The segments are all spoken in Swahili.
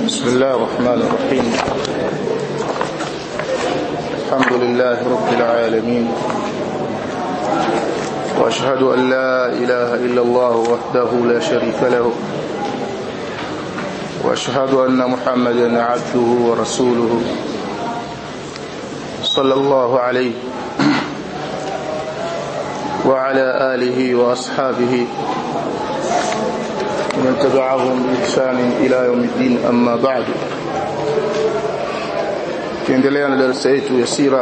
بسم الله الرحمن الرحيم الحمد لله رب العالمين وأشهد أن لا إله إلا الله وحده لا شريك له وأشهد أن محمدا عبده ورسوله صلى الله عليه وعلى آله وأصحابه ومن تبعهم بإحسان إلى يوم الدين أما بعد tuendelea na darasa yetu ya sira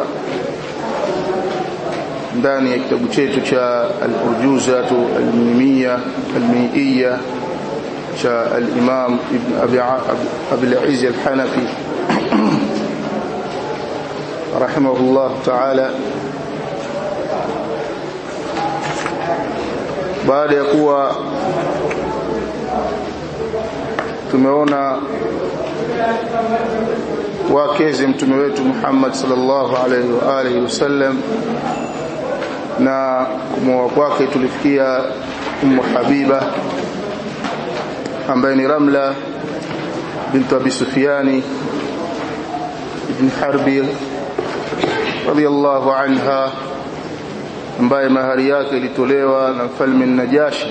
ndani ya kitabu chetu cha al-urjuzatu al-mimiyya al-mi'iyya cha al-imam ibn abi abi al-izz al-hanafi rahimahullah ta'ala baada ya kuwa tumeona wakeze mtume wetu Muhammad sallallahu alaihi wa alihi wasallam na kumoa kwake tulifikia Ummu Habiba ambaye ni Ramla bint Abi Sufyani ibn Harbi radiyallahu anha ambaye mahari yake ilitolewa na mfalme Najashi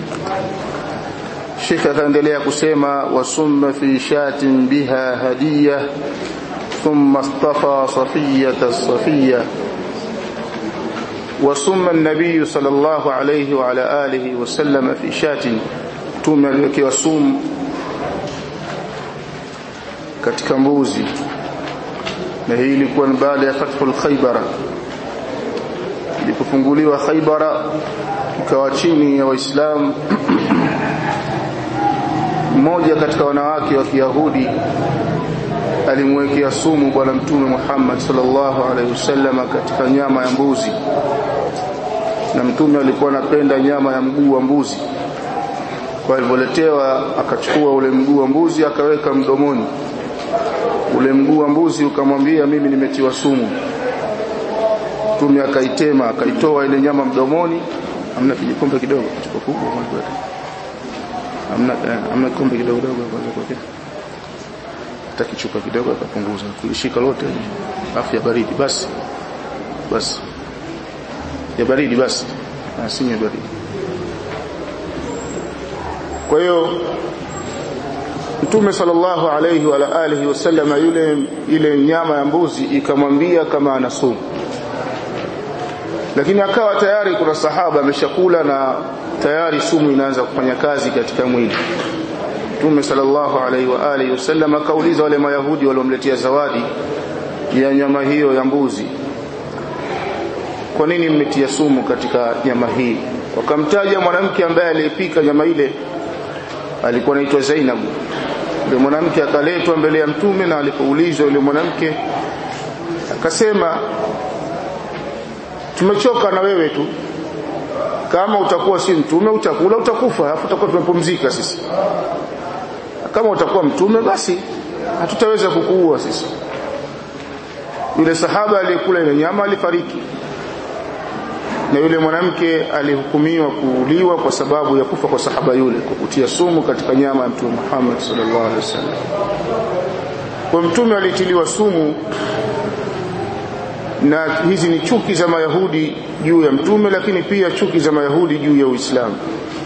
Sheikh akaendelea kusema wasumma fi shatin biha hadiya thumma istafa safiyata as-safiyya wasumma an-nabiy sallallahu alayhi wa ala alihi wa sallam fi shatin tume aliwekewa sumu katika mbuzi na hii ilikuwa ni baada ya fathul khaybara ilipofunguliwa khaybara ikawa chini ya waislamu mmoja katika wanawake wa Kiyahudi alimwekea sumu bwana mtume Muhammad sallallahu alaihi wasallam katika nyama ya mbuzi na mtume alikuwa anapenda nyama ya mguu wa mbuzi kwa alivyoletewa akachukua ule mguu wa mbuzi akaweka mdomoni ule mguu wa mbuzi ukamwambia mimi nimetiwa sumu mtume akaitema akaitoa ile nyama mdomoni amna kijikombe kidogo chupa kubwa amna amna kombe kidogo kidogo kwanza kwa hata kichupa kidogo akapunguza kulishika lote afu ya baridi basi basi ya baridi basi asinywe baridi kwa hiyo Mtume sallallahu alayhi wa alihi wasallam yule ile nyama ya mbuzi ikamwambia kama ana sumu lakini akawa tayari kuna sahaba ameshakula na tayari sumu inaanza kufanya kazi katika mwili Mtume sallallahu alaihi wa alihi wasallam akauliza wale mayahudi waliomletea zawadi ya nyama hiyo ya mbuzi kwa nini mmetia sumu katika nyama hii wakamtaja mwanamke ambaye aliyepika nyama ile alikuwa anaitwa Zainab yule mwanamke akaletwa mbele ya mtume na alipoulizwa yule mwanamke akasema tumechoka na wewe tu kama utakuwa si mtume utakula utakufa alafu tutakuwa tumepumzika sisi kama utakuwa mtume basi hatutaweza kukuua sisi yule sahaba aliyekula ile nyama alifariki na yule mwanamke alihukumiwa kuuliwa kwa sababu ya kufa kwa sahaba yule kwa kutia sumu katika nyama ya mtume Muhammad sallallahu alaihi wasallam kwa mtume alitiliwa sumu na hizi ni chuki za mayahudi juu ya mtume lakini pia chuki za mayahudi juu ya uislamu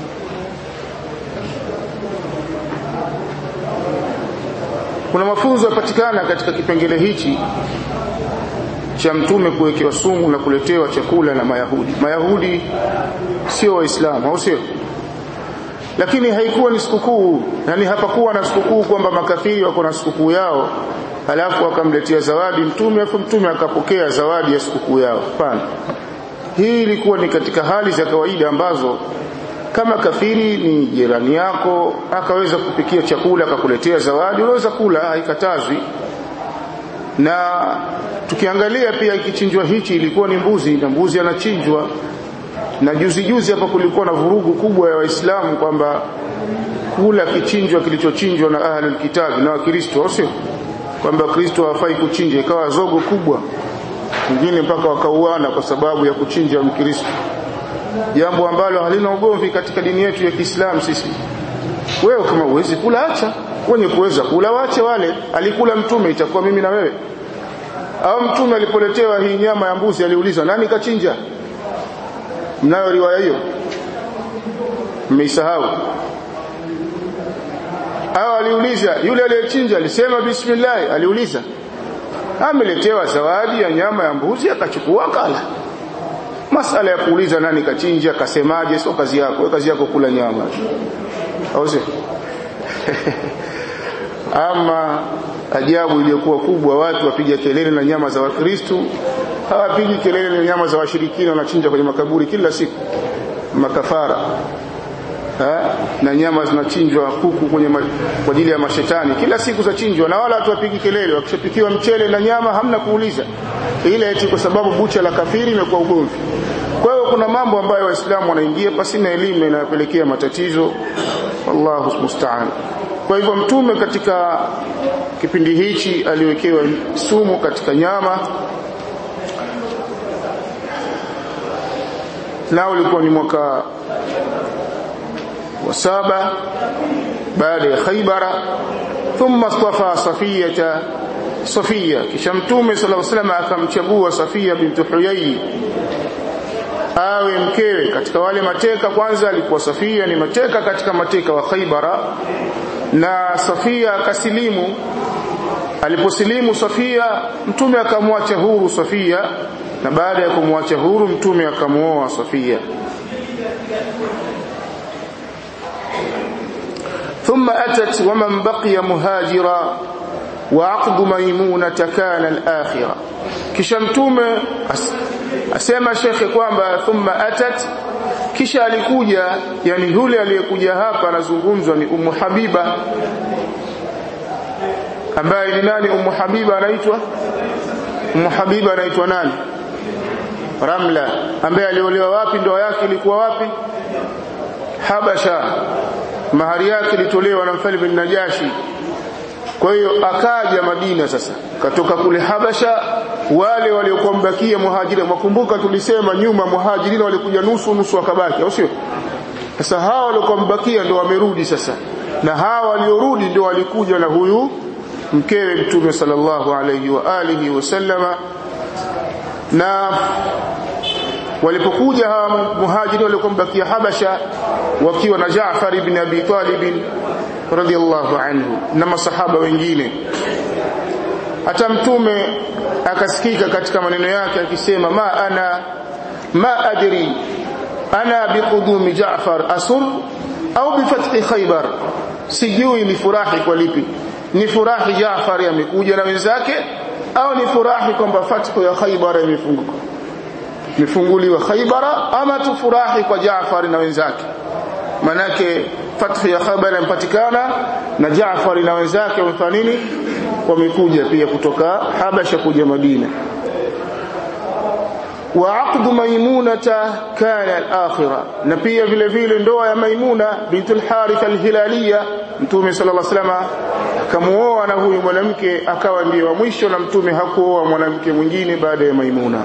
kuna mafunzo yapatikana katika kipengele hichi cha mtume kuwekewa sumu na kuletewa chakula na mayahudi mayahudi sio waislamu au sio lakini haikuwa ni sikukuu yani hapakuwa na sikukuu kwamba makafiri wako na sikukuu yao halafu akamletea zawadi mtume afu mtume akapokea zawadi ya sikukuu yao hapana hii ilikuwa ni katika hali za kawaida ambazo kama kafiri ni jirani yako akaweza kupikia chakula akakuletea zawadi unaweza kula haikatazwi na tukiangalia pia ikichinjwa hichi ilikuwa ni mbuzi na mbuzi anachinjwa na juzi juzi hapa kulikuwa na vurugu kubwa ya waislamu kwamba kula kichinjwa kilichochinjwa na ahli kitabu na wakristo sio kwamba kristo hafai kuchinja ikawa zogo kubwa wengine mpaka wakauana kwa sababu ya kuchinja mkristo jambo ambalo halina ugomvi katika dini yetu ya Kiislamu sisi wewe kama uwezi kula acha wenye kuweza kula wache wale alikula mtume itakuwa mimi na wewe au mtume alipoletewa hii nyama ya mbuzi aliuliza nani kachinja mnayo riwaya hiyo mmeisahau au aliuliza yule aliyechinja alisema bismillah aliuliza ameletewa zawadi ya nyama ya mbuzi akachukua akala masala ya kuuliza nani kachinja kasemaje sio kazi yako wewe kazi yako kula nyama au sio ama ajabu iliyokuwa kubwa watu wapiga kelele na nyama za wakristu hawapigi kelele na nyama za washirikina wanachinja kwenye makaburi kila siku makafara ha? na nyama zinachinjwa kuku kwenye ma, kwa ajili ya mashetani kila siku zachinjwa na wala watu wapigi kelele wakishapikiwa mchele na nyama hamna kuuliza ile eti kwa sababu bucha la kafiri imekuwa ugomvi kwa hiyo kuna mambo ambayo waislamu wanaingia pasina elimu inayopelekea matatizo wallahu musta'an kwa hivyo mtume katika kipindi hichi aliwekewa sumu katika nyama nao ulikuwa ni mwaka wa saba baada ya Khaybara thumma istafa Safiyata Safia kisha mtume sallallahu alaihi wasallam akamchagua Safia binti Huyai awe mkewe katika wale mateka kwanza alikuwa Safia ni mateka katika mateka wa Khaybara na Safia akasilimu aliposilimu Safia mtume akamwacha huru Safia na baada ya kumwacha huru mtume akamuoa Safia ثم أتت ومن بقي مهاجرا وعقد ميمونة كان الآخرة kisha mtume asema shekhe kwamba thumma atat kisha alikuja yani yule aliyekuja hapa anazungumzwa ni Ummu Habiba ambaye ni nani Ummu Habiba anaitwa Ummu Habiba anaitwa nani Ramla ambaye aliolewa wapi ndoa yake ilikuwa wapi Habasha mahari yake ilitolewa na mfalme bin Najashi kwa hiyo akaja Madina sasa katoka kule Habasha wale waliokuwa mbakia muhajiri makumbuka tulisema nyuma muhajirina walikuja nusu nusu wakabaki au sio sasa hawa waliokuwa mbakia ndio wamerudi sasa na hawa waliorudi ndio walikuja na huyu mkewe mtume sallallahu alayhi wa alihi wasallama na walipokuja hawa muhajiri waliokuwa mbakia Habasha wakiwa na Jaafar ibn Abi Talib radhiallahu anhu na masahaba wengine hata mtume akasikika katika maneno yake akisema ma ana ma adri ana biqudumi Jaafar asur au bifathi Khaybar sijui ni furahi kwa lipi ni furahi Jaafar amekuja na wenzake au ni furahi kwamba fathu ya Khaybar imefunguka imefunguliwa Khaybara ama tufurahi kwa Jaafar na wenzake manake fathu ya Khaybar impatikana na Jaafar na wenzake wamefanya nini wamekuja pia kutoka Habasha kuja Madina wa aqdu maimunata kana al-akhirah na pia vile vile ndoa ya Maimuna bintu al-Harith al-Hilaliya mtume sallallahu alaihi wasallam akamuoa na huyu mwanamke akawa ndiye wa mwisho na mtume hakuoa mwanamke mwingine baada ya Maimuna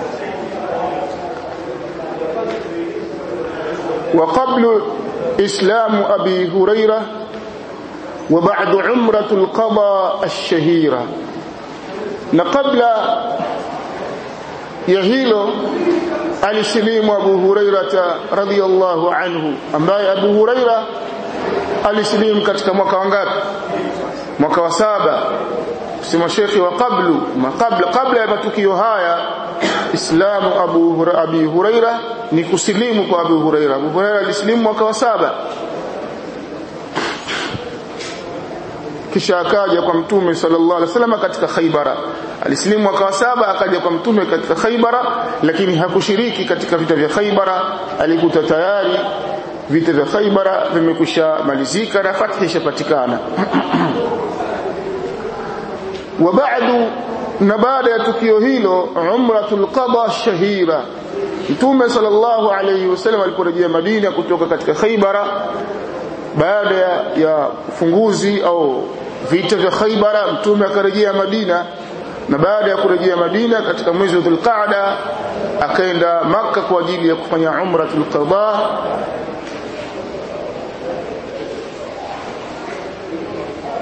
وقبل إسلام أبي هريرة وبعد عمرة القضاء الشهيرة نقبل يهيلو alisilimu Abu Hurairata radhiyallahu anhu ambaye Abu Huraira alisilimu katika mwaka wangapi mwaka wa saba sema shekhi wa qablu kabla kabla ya matukio haya islamu Abu Huraira Abi Huraira ni kusilimu kwa Abu Huraira Abu Huraira alisilimu mwaka wa saba kisha akaja kwa mtume sallallahu alaihi wasallam katika Khaybara alisilimu mwaka wa saba akaja kwa mtume katika Khaybara lakini hakushiriki katika vita vya Khaybara alikuta tayari vita vya Khaybara vimekwisha malizika na fathi ishapatikana wa ba'du na baada ya tukio hilo umratul qada shahira mtume sallallahu alayhi wasallam aliporejea Madina kutoka katika Khaybara baada ya ufunguzi au vita vya Khaybara mtume akarejea Madina na baada ya kurejea Madina katika mwezi wa Dhulqa'da akaenda maka kwa ajili ya kufanya umratul qada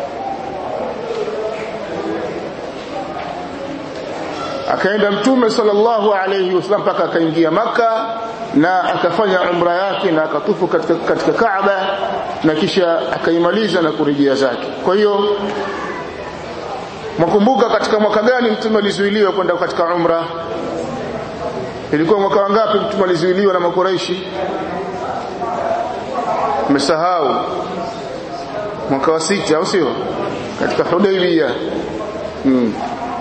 akaenda mtume sallallahu alayhi wasallam mpaka akaingia maka na akafanya umra yake na akatufu katika, katika Kaaba na kisha akaimaliza na kurejea zake kwa hiyo mwakumbuka katika mwaka gani mtume alizuiliwa kwenda katika umra ilikuwa mwaka wangapi mtume alizuiliwa na makuraishi mmesahau mwaka wa sita au sio katika Hudaybiyah hmm.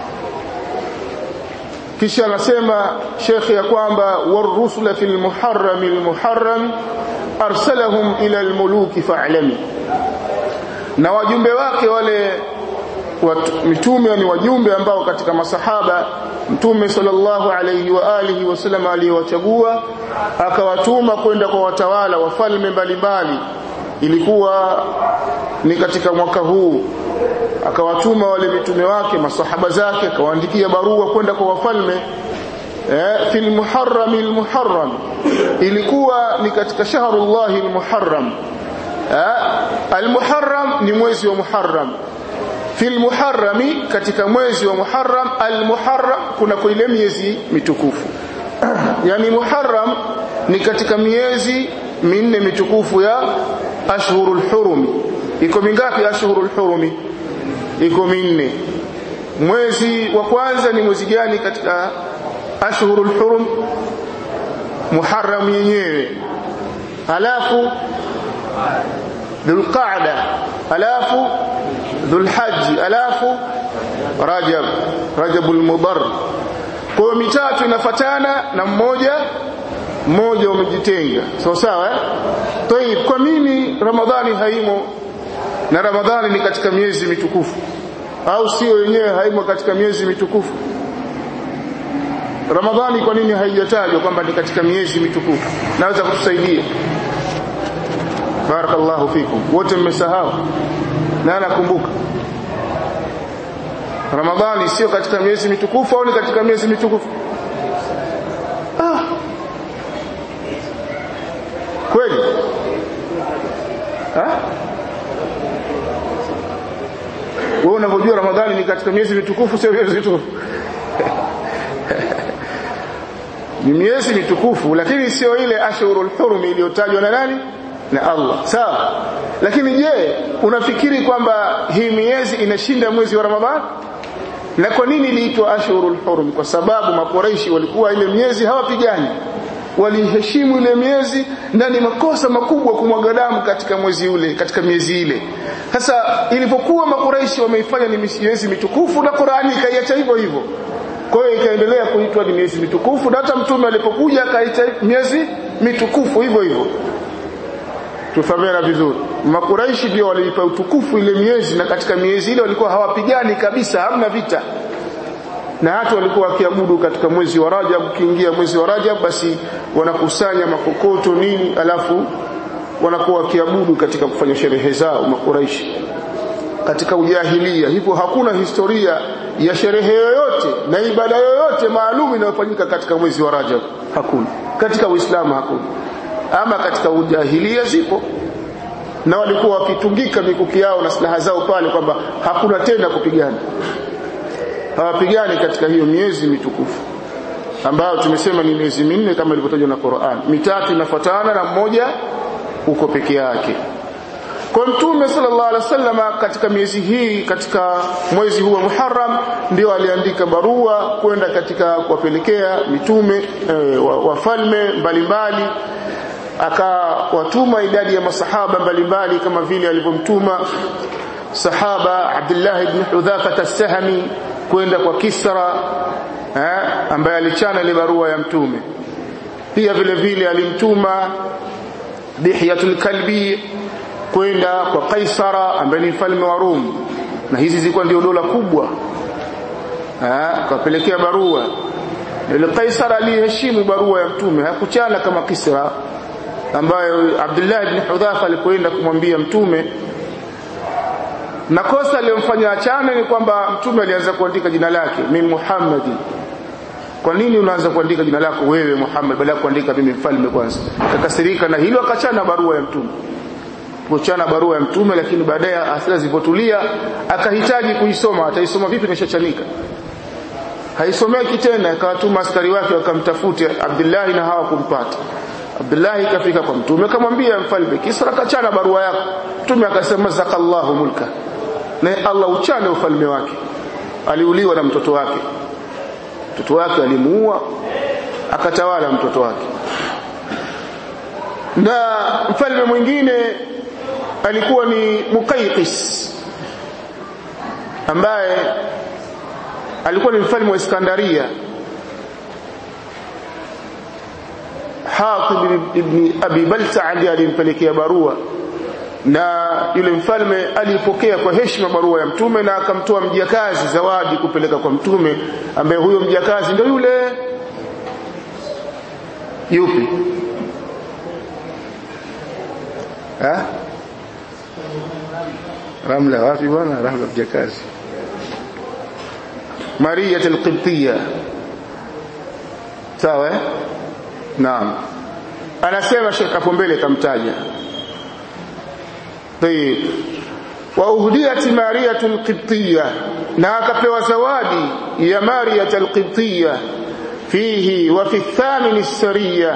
kisha anasema shekhi ya kwamba warusula fil muharram al muharram arsalahum ila al muluki fa'lami na wajumbe wake wale watu, mitume ni wajumbe ambao katika masahaba mtume sallallahu alayhi wa alihi wasallam aliyowachagua akawatuma kwenda kwa watawala wafalme mbalimbali ilikuwa ni katika mwaka huu akawatuma wale mitume wake masahaba zake akawaandikia barua kwenda kwa wafalme eh, fil muharram al muharram ilikuwa ni katika shahrullah al muharram eh, al muharram ni mwezi wa muharram fil muharrami katika mwezi wa muharram al muharram kuna kwa ile miezi mitukufu yani muharram ni katika miezi minne mitukufu ya ashhurul hurumi iko mingapi ashhurul hurumi iko minne mwezi wa kwanza ni mwezi gani katika ashhurul hurum muharram yenyewe halafu dhulqa'da halafu dhulhajj halafu rajab rajabul mudar kwa mitatu inafatana na mmoja mmoja umejitenga sawa sawa eh Tayib, kwa nini ramadhani haimo na ramadhani ni katika miezi mitukufu au sio yenyewe haimo katika miezi mitukufu ramadhani kwa nini haijatajwa kwamba ni katika miezi mitukufu naweza kutusaidia barakallahu fikum wote mmesahau na anakumbuka ramadhani sio katika miezi mitukufu au ni katika miezi mitukufu ah. kweli ha? wewe unavyojua ramadhani ni katika miezi mitukufu sio miezi mitukufu ni miezi mitukufu lakini sio ile ashurul hurum iliyotajwa na nani na Allah sawa lakini je unafikiri kwamba hii miezi inashinda mwezi wa ramadhani na kwa nini iliitwa ashurul hurum kwa sababu makoreishi walikuwa ile miezi hawapigani waliheshimu ile miezi na ni makosa makubwa kumwaga damu katika mwezi ule katika miezi ile sasa ilipokuwa makuraishi wameifanya ni miezi mitukufu na Qur'ani ikaiacha hivyo hivyo kwa hiyo ikaendelea kuitwa ni miezi mitukufu na hata mtume alipokuja akaita miezi mitukufu hivyo hivyo tufahamiana vizuri makuraishi ndio waliipa utukufu ile miezi na katika miezi ile walikuwa hawapigani kabisa hamna vita na hata walikuwa wakiabudu katika mwezi wa Rajab ukiingia mwezi wa Rajab basi wanakusanya makokoto nini alafu wanakuwa wakiabudu katika kufanya sherehe zao makuraishi katika ujahilia hivyo hakuna historia ya sherehe yoyote na ibada yoyote maalum inayofanyika katika mwezi wa Rajab hakuna katika Uislamu hakuna ama katika ujahilia zipo na walikuwa wakitungika mikuki yao na silaha zao pale kwamba hakuna tena kupigana hawapigani katika hiyo miezi mitukufu ambayo tumesema ni miezi minne kama ilivyotajwa na Qur'an mitatu inafuatana na mmoja uko peke yake kwa mtume sallallahu alaihi wasallam katika miezi hii katika mwezi huu wa Muharram ndio aliandika barua kwenda katika kuwapelekea mitume e, wafalme mbalimbali akawatuma idadi ya masahaba mbalimbali kama vile alivyomtuma sahaba Abdullah ibn Hudhafa as-Sahmi kwenda kwa Kisra eh, ambaye alichana ile barua ya mtume pia vile vile alimtuma Dihyatul Kalbi kwenda kwa Kaisara ambaye ni mfalme wa Rum na hizi zilikuwa ndio dola kubwa eh kapelekea barua ile Kaisara aliheshimu barua ya mtume hakuchana kama Kisra ambayo Abdullah ibn Hudhafa alipoenda kumwambia mtume na kosa aliyomfanya achane ni kwamba mtume alianza kuandika jina lake min Muhammadi kwa nini unaanza kuandika jina lako wewe Muhammad badala ya kuandika mimi mfalme kwanza akakasirika na hilo akachana barua ya mtume kuchana barua ya mtume lakini baadaye hasira zilipotulia akahitaji kuisoma ataisoma vipi nishachanika haisomeki tena akawatuma askari wake wakamtafute Abdullahi na hawakumpata Abdullahi kafika kwa mtume akamwambia mfalme Kisra kachana barua yako mtume akasema zakallahu mulka na Allah uchane ufalme wake aliuliwa na mtoto wake mtoto wake alimuua akatawala mtoto wake na mfalme mwingine alikuwa ni Muqayqis ambaye alikuwa ni mfalme wa Iskandaria Hatib ibn Abi Balta ndiye alimpelekea barua na yule mfalme alipokea kwa heshima barua ya mtume na akamtoa mjakazi zawadi kupeleka kwa mtume ambaye huyo mjakazi ndio yule yupi ha? Ramla wapi bwana Ramla mjakazi Maria al-Qibtiyya sawa eh naam anasema Sheikh hapo mbele kamtaja طيب وأهديت مارية القبطية na akapewa zawadi ya Maria al-Qibtiyya fihi wa fi الثامن السرية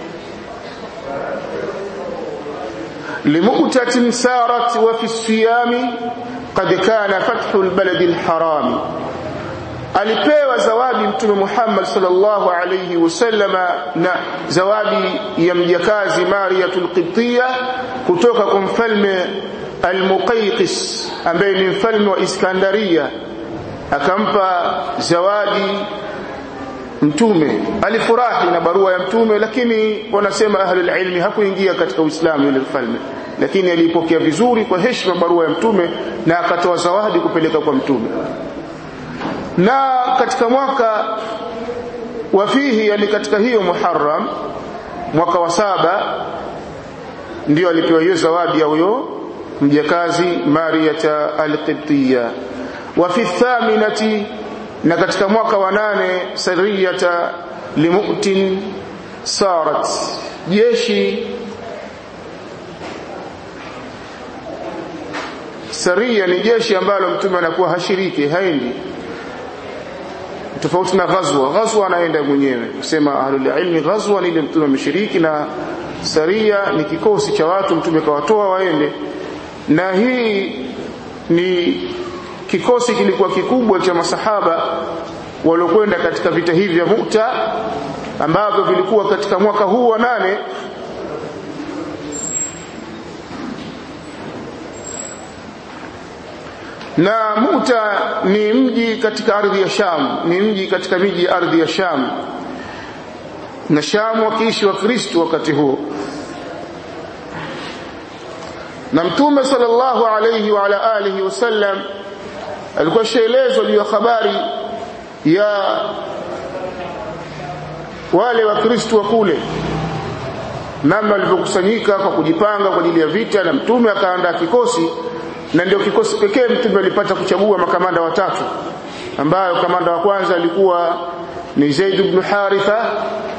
لمؤتة سارت وفي الصيام قد كان فتح البلد الحرام alipewa zawadi mtume Muhammad sallallahu alayhi wasallama na zawadi ya mjakazi Mariatul Qibtiyya kutoka kwa mfalme Al-Muqayqis ambaye ni mfalme wa Iskandaria akampa zawadi mtume alifurahi na barua ya mtume lakini wanasema ahlul ilmi hakuingia katika Uislamu yule mfalme lakini alipokea vizuri kwa heshima barua ya mtume na akatoa zawadi kupeleka kwa mtume na katika mwaka wa fihi yani katika hiyo Muharram mwaka wa saba ndio alipewa hiyo zawadi ya huyo mjakazi Mariyata al-Qibtiyya wa fi thaminati na katika mwaka wa nane sariyata limu'tin sarat jeshi saria ni jeshi ambalo mtume anakuwa hashiriki haendi tofauti na ghazwa ghazwa anaenda mwenyewe kusema ahlul ilmi ghazwa ni ile mtume ameshiriki na saria ni kikosi cha watu mtume kawatoa waende na hii ni kikosi kilikuwa kikubwa cha masahaba waliokwenda katika vita hivi vya Mu'ta ambavyo vilikuwa katika mwaka huu wa nane na Muta ni mji katika ardhi ya Sham, ni mji katika miji ya ardhi ya Sham, na Sham wakiishi Wakristo wakati huo. Na Mtume sallallahu alayhi wa ala alihi wasallam alikuwa shaelezwa juu ya habari ya wale Wakristo wa kule namna walivyokusanyika kwa kujipanga kwa ajili ya vita, na Mtume akaandaa kikosi na ndio kikosi pekee mtume alipata kuchagua makamanda watatu ambayo kamanda wa kwanza alikuwa ni Zaid ibn Haritha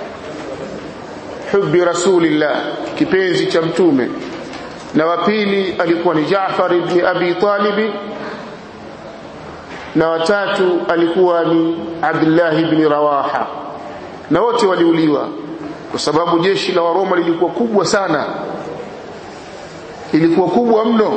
hubbi rasulillah kipenzi cha mtume na wa pili alikuwa ni Jaafar ibn Abi Talib na watatu alikuwa ni Abdullah ibn Rawaha na wote waliuliwa kwa sababu jeshi la Waroma lilikuwa kubwa sana ilikuwa kubwa mno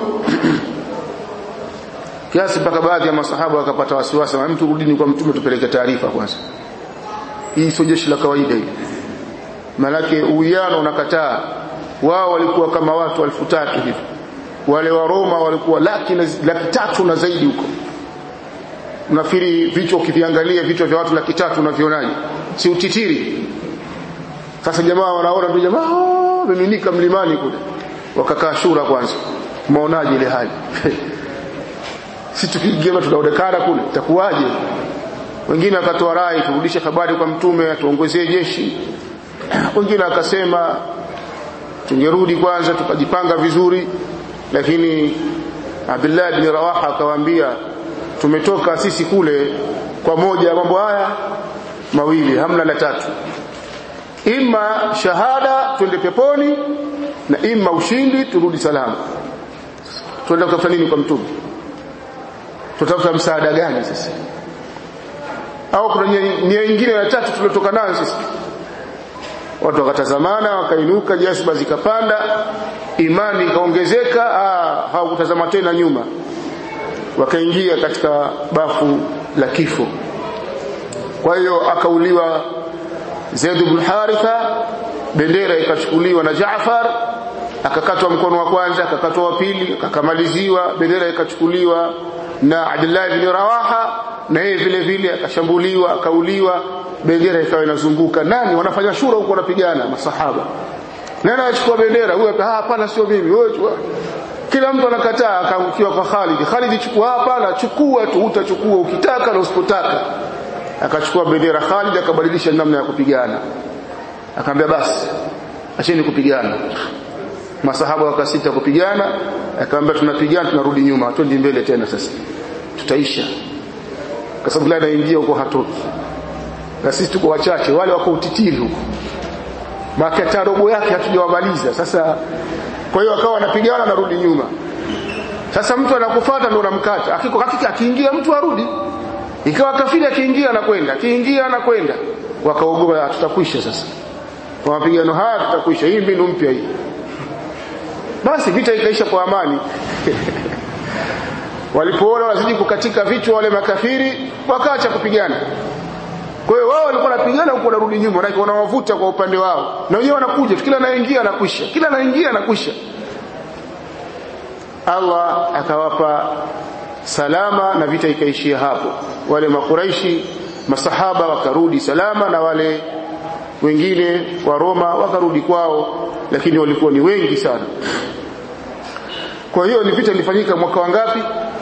kiasi mpaka baadhi ya masahaba wakapata wasiwasi na mtu rudini kwa mtume tupeleke taarifa kwanza hii sio jeshi la kawaida hili manake uwiano unakataa wao walikuwa kama watu elfu tatu hivi wale wa Roma walikuwa laki, na, laki tatu na zaidi huko unafikiri vichwa ukiviangalia vichwa vya watu laki tatu unavionaje si utitiri sasa jamaa wanaona ndio jamaa wameminika mlimani kule wakakaa shura kwanza maonaje ile hali si tukigema tunaonekana kule itakuwaje wengine akatoa rai turudishe habari kwa mtume atuongezee jeshi wengine akasema tungerudi kwanza tukajipanga vizuri lakini Abdullah bin Rawaha akawaambia tumetoka sisi kule kwa moja ya mambo haya mawili hamna la tatu ima shahada twende peponi na ima ushindi turudi salama tuenda kutafuta nini kwa mtume tutafuta msaada gani sasa au kuna nia nyingine ya tatu tuliotoka nayo sisi watu wakatazamana wakainuka jasiba zikapanda imani ikaongezeka hawakutazama tena nyuma wakaingia katika bafu la kifo kwa hiyo akauliwa Zaid ibn Haritha bendera ikachukuliwa na Jaafar akakatwa mkono wa kwanza akakatwa wa pili akakamaliziwa bendera ikachukuliwa na Abdullah ibn Rawaha na yeye vile vile akashambuliwa akauliwa bendera ikawa inazunguka nani wanafanya shura huko wanapigana masahaba nani anachukua bendera huyo ah hapana sio mimi wewe kila mtu anakataa akaangukiwa kwa Khalid Khalid chukua hapana chukua tu utachukua ukitaka na usipotaka akachukua bendera Khalid akabadilisha namna ya kupigana akamwambia basi acheni kupigana masahaba wakasita kupigana akamwambia tunapigana tunarudi nyuma twende mbele tena sasa tutaisha kwa sababu la anaingia huko hatoki na sisi tuko wachache wale wako utitiri huko makata robo yake hatujawamaliza sasa kwa hiyo akawa anapigana narudi nyuma sasa mtu anakufuata ndio unamkata akiko hakika akiingia mtu arudi ikawa kafiri akiingia anakwenda akiingia anakwenda wakaogopa tutakwisha sasa kwa mapigano haya tutakwisha hii mbinu mpya hii basi vita ikaisha kwa amani walipoona wazidi kukatika vichwa wale makafiri wakaacha kupigana kwa hiyo wao walikuwa wanapigana huko wanarudi nyuma na wanawavuta kwa upande wao na wenyewe wanakuja kila anaingia anakwisha kila anaingia anakwisha Allah akawapa salama na vita ikaishia hapo wale makuraishi masahaba wakarudi salama na wale wengine wa Roma wakarudi kwao lakini walikuwa ni wengi sana kwa hiyo ni vita ilifanyika mwaka wa ngapi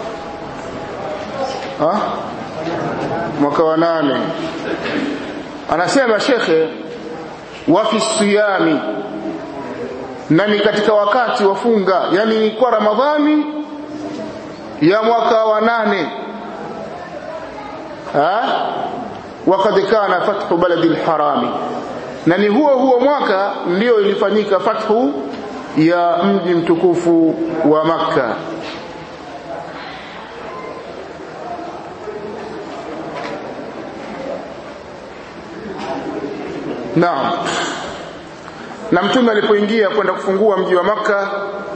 ha? mwaka wa nane anasema shekhe wa fi siyami na ni katika wakati wa funga yani kwa ramadhani ya mwaka wa nane ha wakad kana fathu baladi alharami na ni huo huo mwaka ndio ilifanyika fathu ya mji mtukufu wa makka Naam. Na mtume alipoingia kwenda kufungua mji wa maka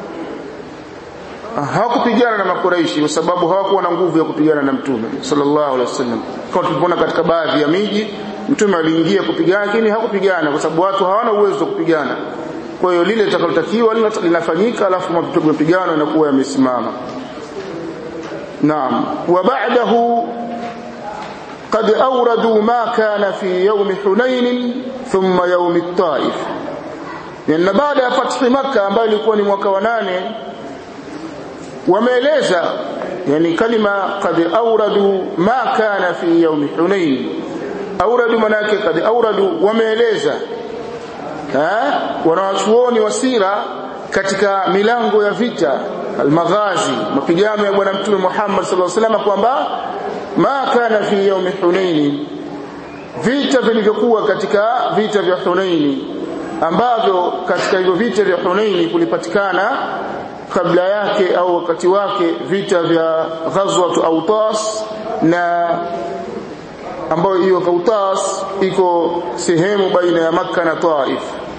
hawakupigana na makuraishi kwa sababu hawakuwa na nguvu ya kupigana na mtume sallallahu alaihi wasallam. Kama tulipoona katika baadhi ya miji mtume aliingia kupigana lakini hakupigana kwa sababu watu hawana uwezo wa kupigana. Kwa hiyo lile litakalotakiwa linafanyika alafu mapigano yanakuwa yamesimama. Naam. Wa ba'dahu قد أوردوا ما كان في يوم حنين ثم يوم الطائف لأن بعد فتح مكة ambayo ilikuwa ni mwaka wa nane wameeleza yani kalima qad awradu ma kana fi yawm hunain awradu manake qad awradu wameeleza wanawachuoni wa sira katika milango ya vita almaghazi mapigano ya bwana mtume Muhammad sallallahu alaihi wasallam kwamba ma kana fi yawmi hunaini vita vilivyokuwa katika vita vya Hunaini ambavyo katika hivyo vita vya Hunaini kulipatikana kabla yake au wakati wake vita vya ghazwat Autas na ambayo hiyo Autas iko sehemu baina ya Makka na Taif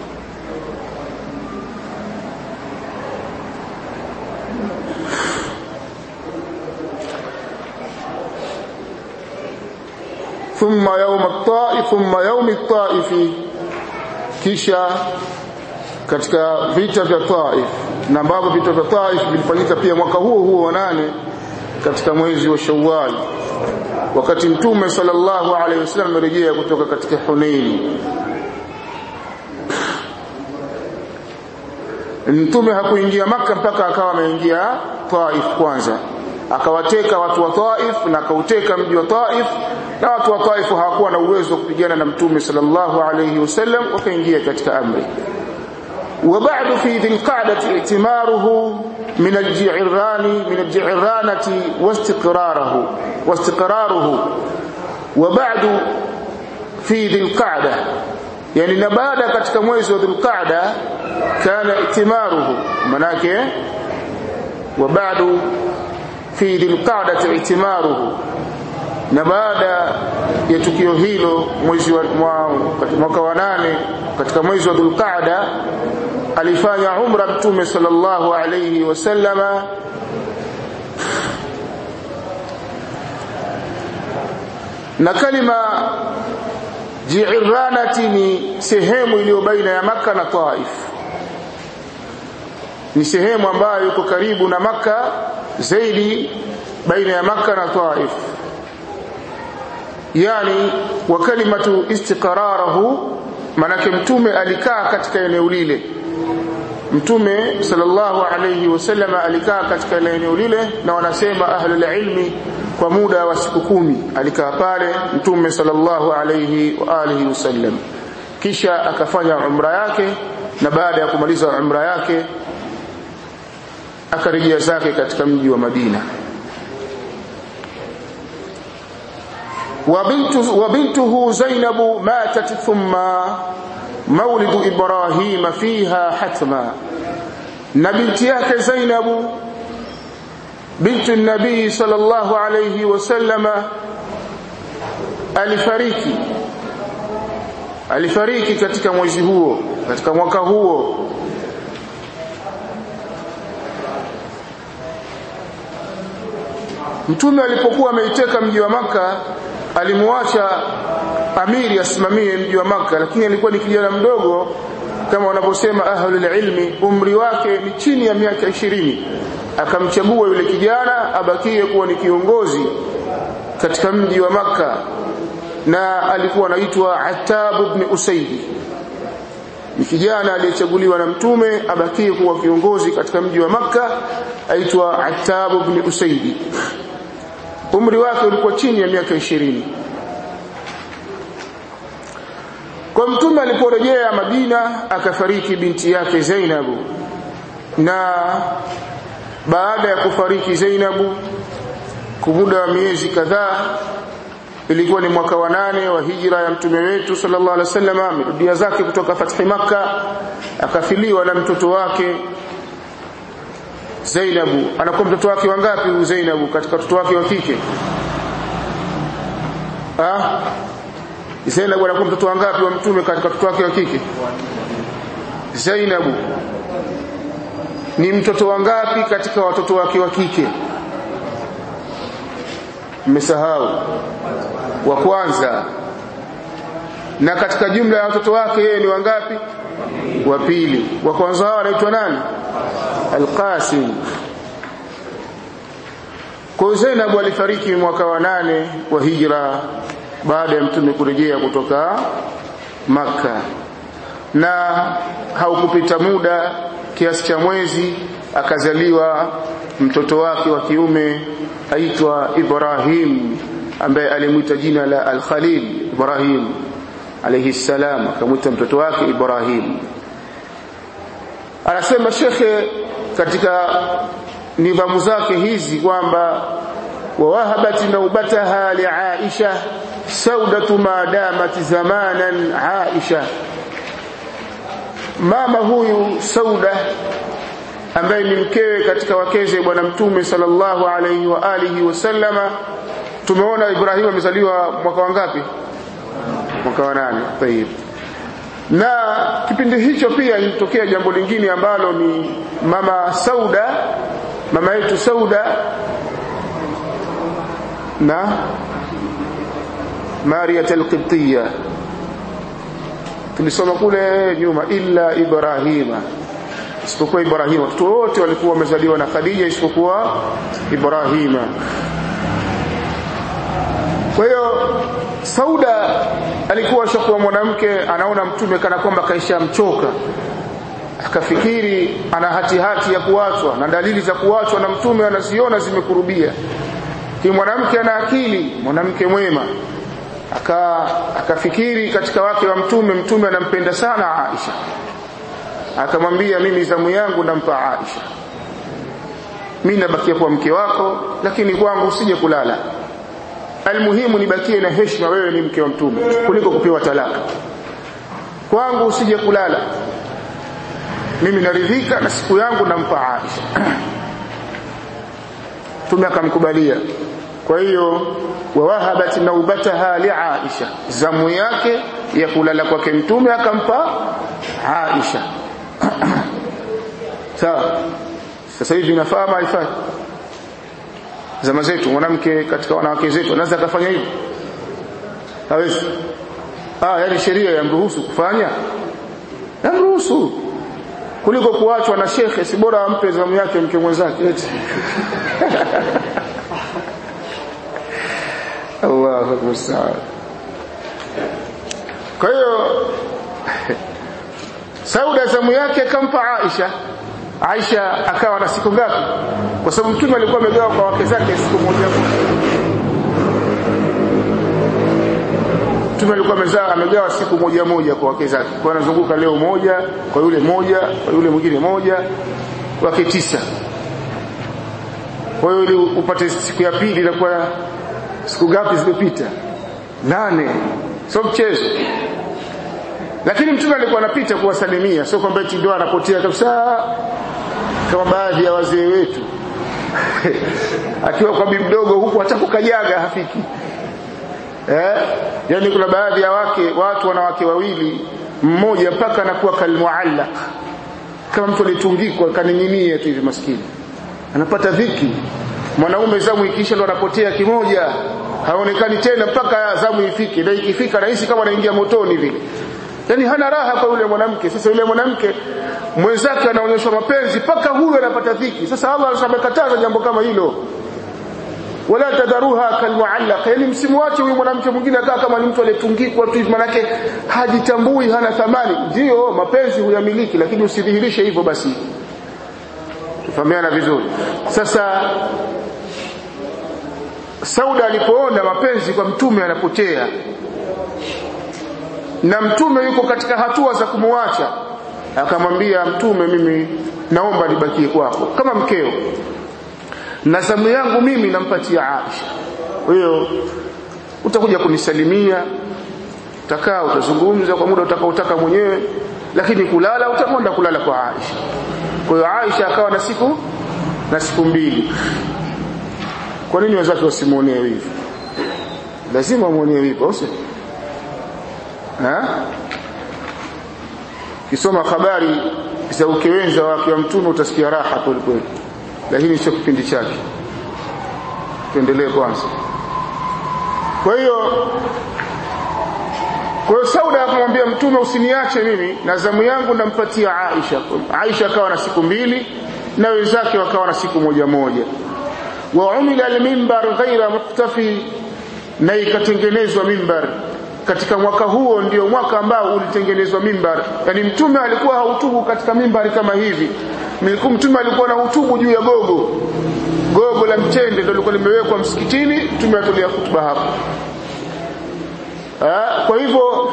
ثم يوم الطائف ثم يوم الطائف kisha katika vita vya Taif na ambavyo vita vya Taif vilifanyika pia mwaka huo huo wa nane katika mwezi wa Shawwal wakati mtume sallallahu alaihi wasallam amerejea kutoka katika Hunain mtume hakuingia maka mpaka akawa ameingia Taif kwanza akawateka watu wa Taif na akauteka mji wa Taif na watu wa Taif hawakuwa na uwezo wa kupigana na mtume sallallahu alayhi wasallam wakaingia katika amri وبعد في ذي القعدة ائتماره من الجعران من الجعرانة واستقراره واستقراره وبعد في ذي القعدة يعني نبادا katika mwezi wa dhulqa'da kana itimaruhu manake وبعد في ذي القعدة ائتماره na baada ya tukio hilo mwezi wa mwaka wa nane katika mwezi wa Dhulqaada alifanya umra mtume sallallahu alayhi wasallama na kalima Jiiranati ni sehemu iliyo baina ya Makka na Taif ni sehemu ambayo iko karibu na Makka zaidi baina ya Makka na Taif yani wa kalimatu istiqrarahu manake mtume alikaa katika eneo lile mtume sallallahu alayhi wasallam alikaa katika eneo lile na wanasema ahlul ilmi kwa muda wa siku kumi alikaa pale mtume sallallahu alayhi wa alihi wasallam kisha akafanya umra yake na baada ya kumaliza umra yake akarejea zake katika mji wa Madina وبنته, وبنته زينب ماتت ثم مولد إبراهيم فيها حتما نبنتياك زينب بنت النبي صلى الله عليه وسلم alifariki alifariki katika mwezi huo katika mwaka huo mtume alipokuwa ameiteka mji wa maka alimwacha amiri asimamie mji wa maka lakini alikuwa ni kijana mdogo kama wanavyosema ahlul ilmi umri wake ni chini ya miaka ishirini akamchagua yule kijana abakie kuwa ni kiongozi katika mji wa maka na alikuwa anaitwa Attab ibn Usaidi ni kijana aliyechaguliwa na mtume abakie kuwa kiongozi katika mji wa maka aitwa Attab ibn Usaidi umri wake ulikuwa chini ya miaka ishirini kwa mtume aliporejea Madina akafariki binti yake Zainabu na baada ya kufariki Zainabu kwa muda wa miezi kadhaa ilikuwa ni mwaka wa nane wa hijra ya mtume wetu sallallahu alaihi wasallam amerudia zake kutoka fathi maka akafiliwa na mtoto wake Zainabu anakuwa mtoto wake wangapi huyu Zainabu katika watoto wake wa kike ah Zainabu anakuwa mtoto wangapi wa mtume katika watoto wake wa kike Zainabu ni mtoto wangapi katika watoto wake wa kike mmesahau wa kwanza na katika jumla ya watoto wake yeye ni wangapi wa pili wa kwanza hao anaitwa nani Al-Qasim kwa Zainab alifariki mwaka wa nane wa hijra baada ya mtume kurejea kutoka maka na haukupita muda kiasi cha mwezi akazaliwa mtoto wake wa kiume aitwa Ibrahim ambaye alimwita jina la Al-Khalil Ibrahim alayhi salam akamwita mtoto wake Ibrahim anasema shekhe katika nidhamu zake hizi kwamba wawahabat naubataha liaisha saudatu ma damat zamanan aisha mama huyu sauda ambaye ni mkewe katika wakeze bwana mtume sallallahu alayhi wa alihi wasallama tumeona Ibrahim amezaliwa mwaka wangapi mwaka wa nane tayib na kipindi hicho pia ilitokea jambo lingine ambalo ni mama Sauda mama yetu Sauda na Maria al-Qibtiyya tulisoma kule nyuma illa Ibrahima isipokuwa Ibrahima watoto wote walikuwa wamezaliwa na Khadija isipokuwa Ibrahima kwa hiyo Sauda alikuwa shakuwa mwanamke anaona mtume kana kwamba kaisha mchoka akafikiri ana hati hati ya kuachwa na dalili za kuachwa na mtume anaziona zimekurubia ki mwanamke ana akili mwanamke mwema aka akafikiri katika wake wa mtume mtume anampenda sana Aisha akamwambia mimi zamu yangu nampa Aisha mimi nabakia kwa mke wako lakini kwangu usije kulala almuhimu nibakie na heshima wewe ni mke wa mtume kuliko kupewa talaka kwangu usije kulala mimi naridhika na siku yangu nampa Aisha mtume akamkubalia kwa hiyo wawahabat naubataha liaisha zamu yake ya kulala kwake mtume akampa Aisha sawa sasa hivi inafaa maifai zama zetu mwanamke katika wanawake zetu anaweza akafanya hivyo hawezi ah yani sheria yamruhusu kufanya yamruhusu kuliko kuachwa na shekhe si bora ampe zamu yake mke mwenzake eti Allahu musta'an kwa hiyo Sauda zamu yake akampa Aisha Aisha akawa na siku ngapi kwa sababu mtume alikuwa amegawa kwa wake zake siku moja mtume alikuwa amezaa amegawa siku moja moja kwa wake zake kwa anazunguka leo moja kwa yule moja kwa yule mwingine moja wake tisa kwa hiyo ili upate siku ya pili inakuwa siku ngapi zimepita nane sio mchezo lakini mtume alikuwa anapita kuwasalimia sio kwamba eti ndio anapotea kabisa kama baadhi ya wazee wetu akiwa kwa bibi mdogo huku hata kukanyaga hafiki eh yani kuna baadhi ya wake watu wanawake wawili mmoja mpaka anakuwa kalmuallaq kama mtu alitungikwa kaning'inia tu hivi maskini anapata dhiki mwanaume zamu ikisha ndo anapotea kimoja haonekani tena mpaka zamu ifike na ikifika rahisi kama anaingia motoni vile yani hana raha kwa yule mwanamke sasa yule mwanamke mwenzake anaonyeshwa mapenzi mpaka huyu anapata dhiki sasa Allah amekataza jambo kama hilo wala tadharuha kalmuallaq yani msimwache huyu mwanamke mwingine akaa kama ni mtu aliyetungikwa tu manake hajitambui hana thamani ndio mapenzi huyamiliki lakini usidhihirishe hivyo basi tufahamiana vizuri sasa Sauda alipoona mapenzi kwa mtume anapotea na mtume yuko katika hatua za kumwacha akamwambia mtume mimi naomba nibakie kwako kama mkeo na zamu yangu mimi nampatia Aisha kwa hiyo utakuja kunisalimia utakaa utazungumza kwa muda utakaotaka mwenyewe lakini kulala utakwenda kulala kwa Aisha kwa hiyo Aisha akawa na siku na siku mbili kwa nini wenzake wasimuonee wivu lazima muonee wivu sio kisoma habari za ukewenza wake wa mtume utasikia raha kweli kweli lakini sio kipindi chake tuendelee kwanza kwa hiyo kwa hiyo Sauda akamwambia mtume usiniache mimi na zamu yangu nampatia Aisha Aisha akawa na siku mbili na wenzake wakawa na siku moja moja wa umila al-mimbar ghaira muktafi na ikatengenezwa mimbar katika mwaka huo ndio mwaka ambao ulitengenezwa mimbar yani mtume alikuwa hautubu katika mimbari kama hivi mtume alikuwa na hutubu juu ya gogo gogo la mtende ndio lilikuwa limewekwa msikitini mtume atolia hutuba hapo Ah, kwa hivyo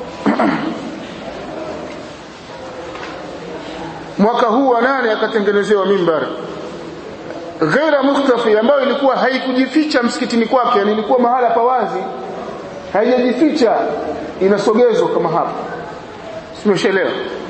mwaka huu wa nane akatengenezewa mimbar ghaira mukhtafi ambayo ilikuwa haikujificha msikitini kwake yani ilikuwa mahala pa wazi haijajificha inasogezwa kama hapa simeshaelewa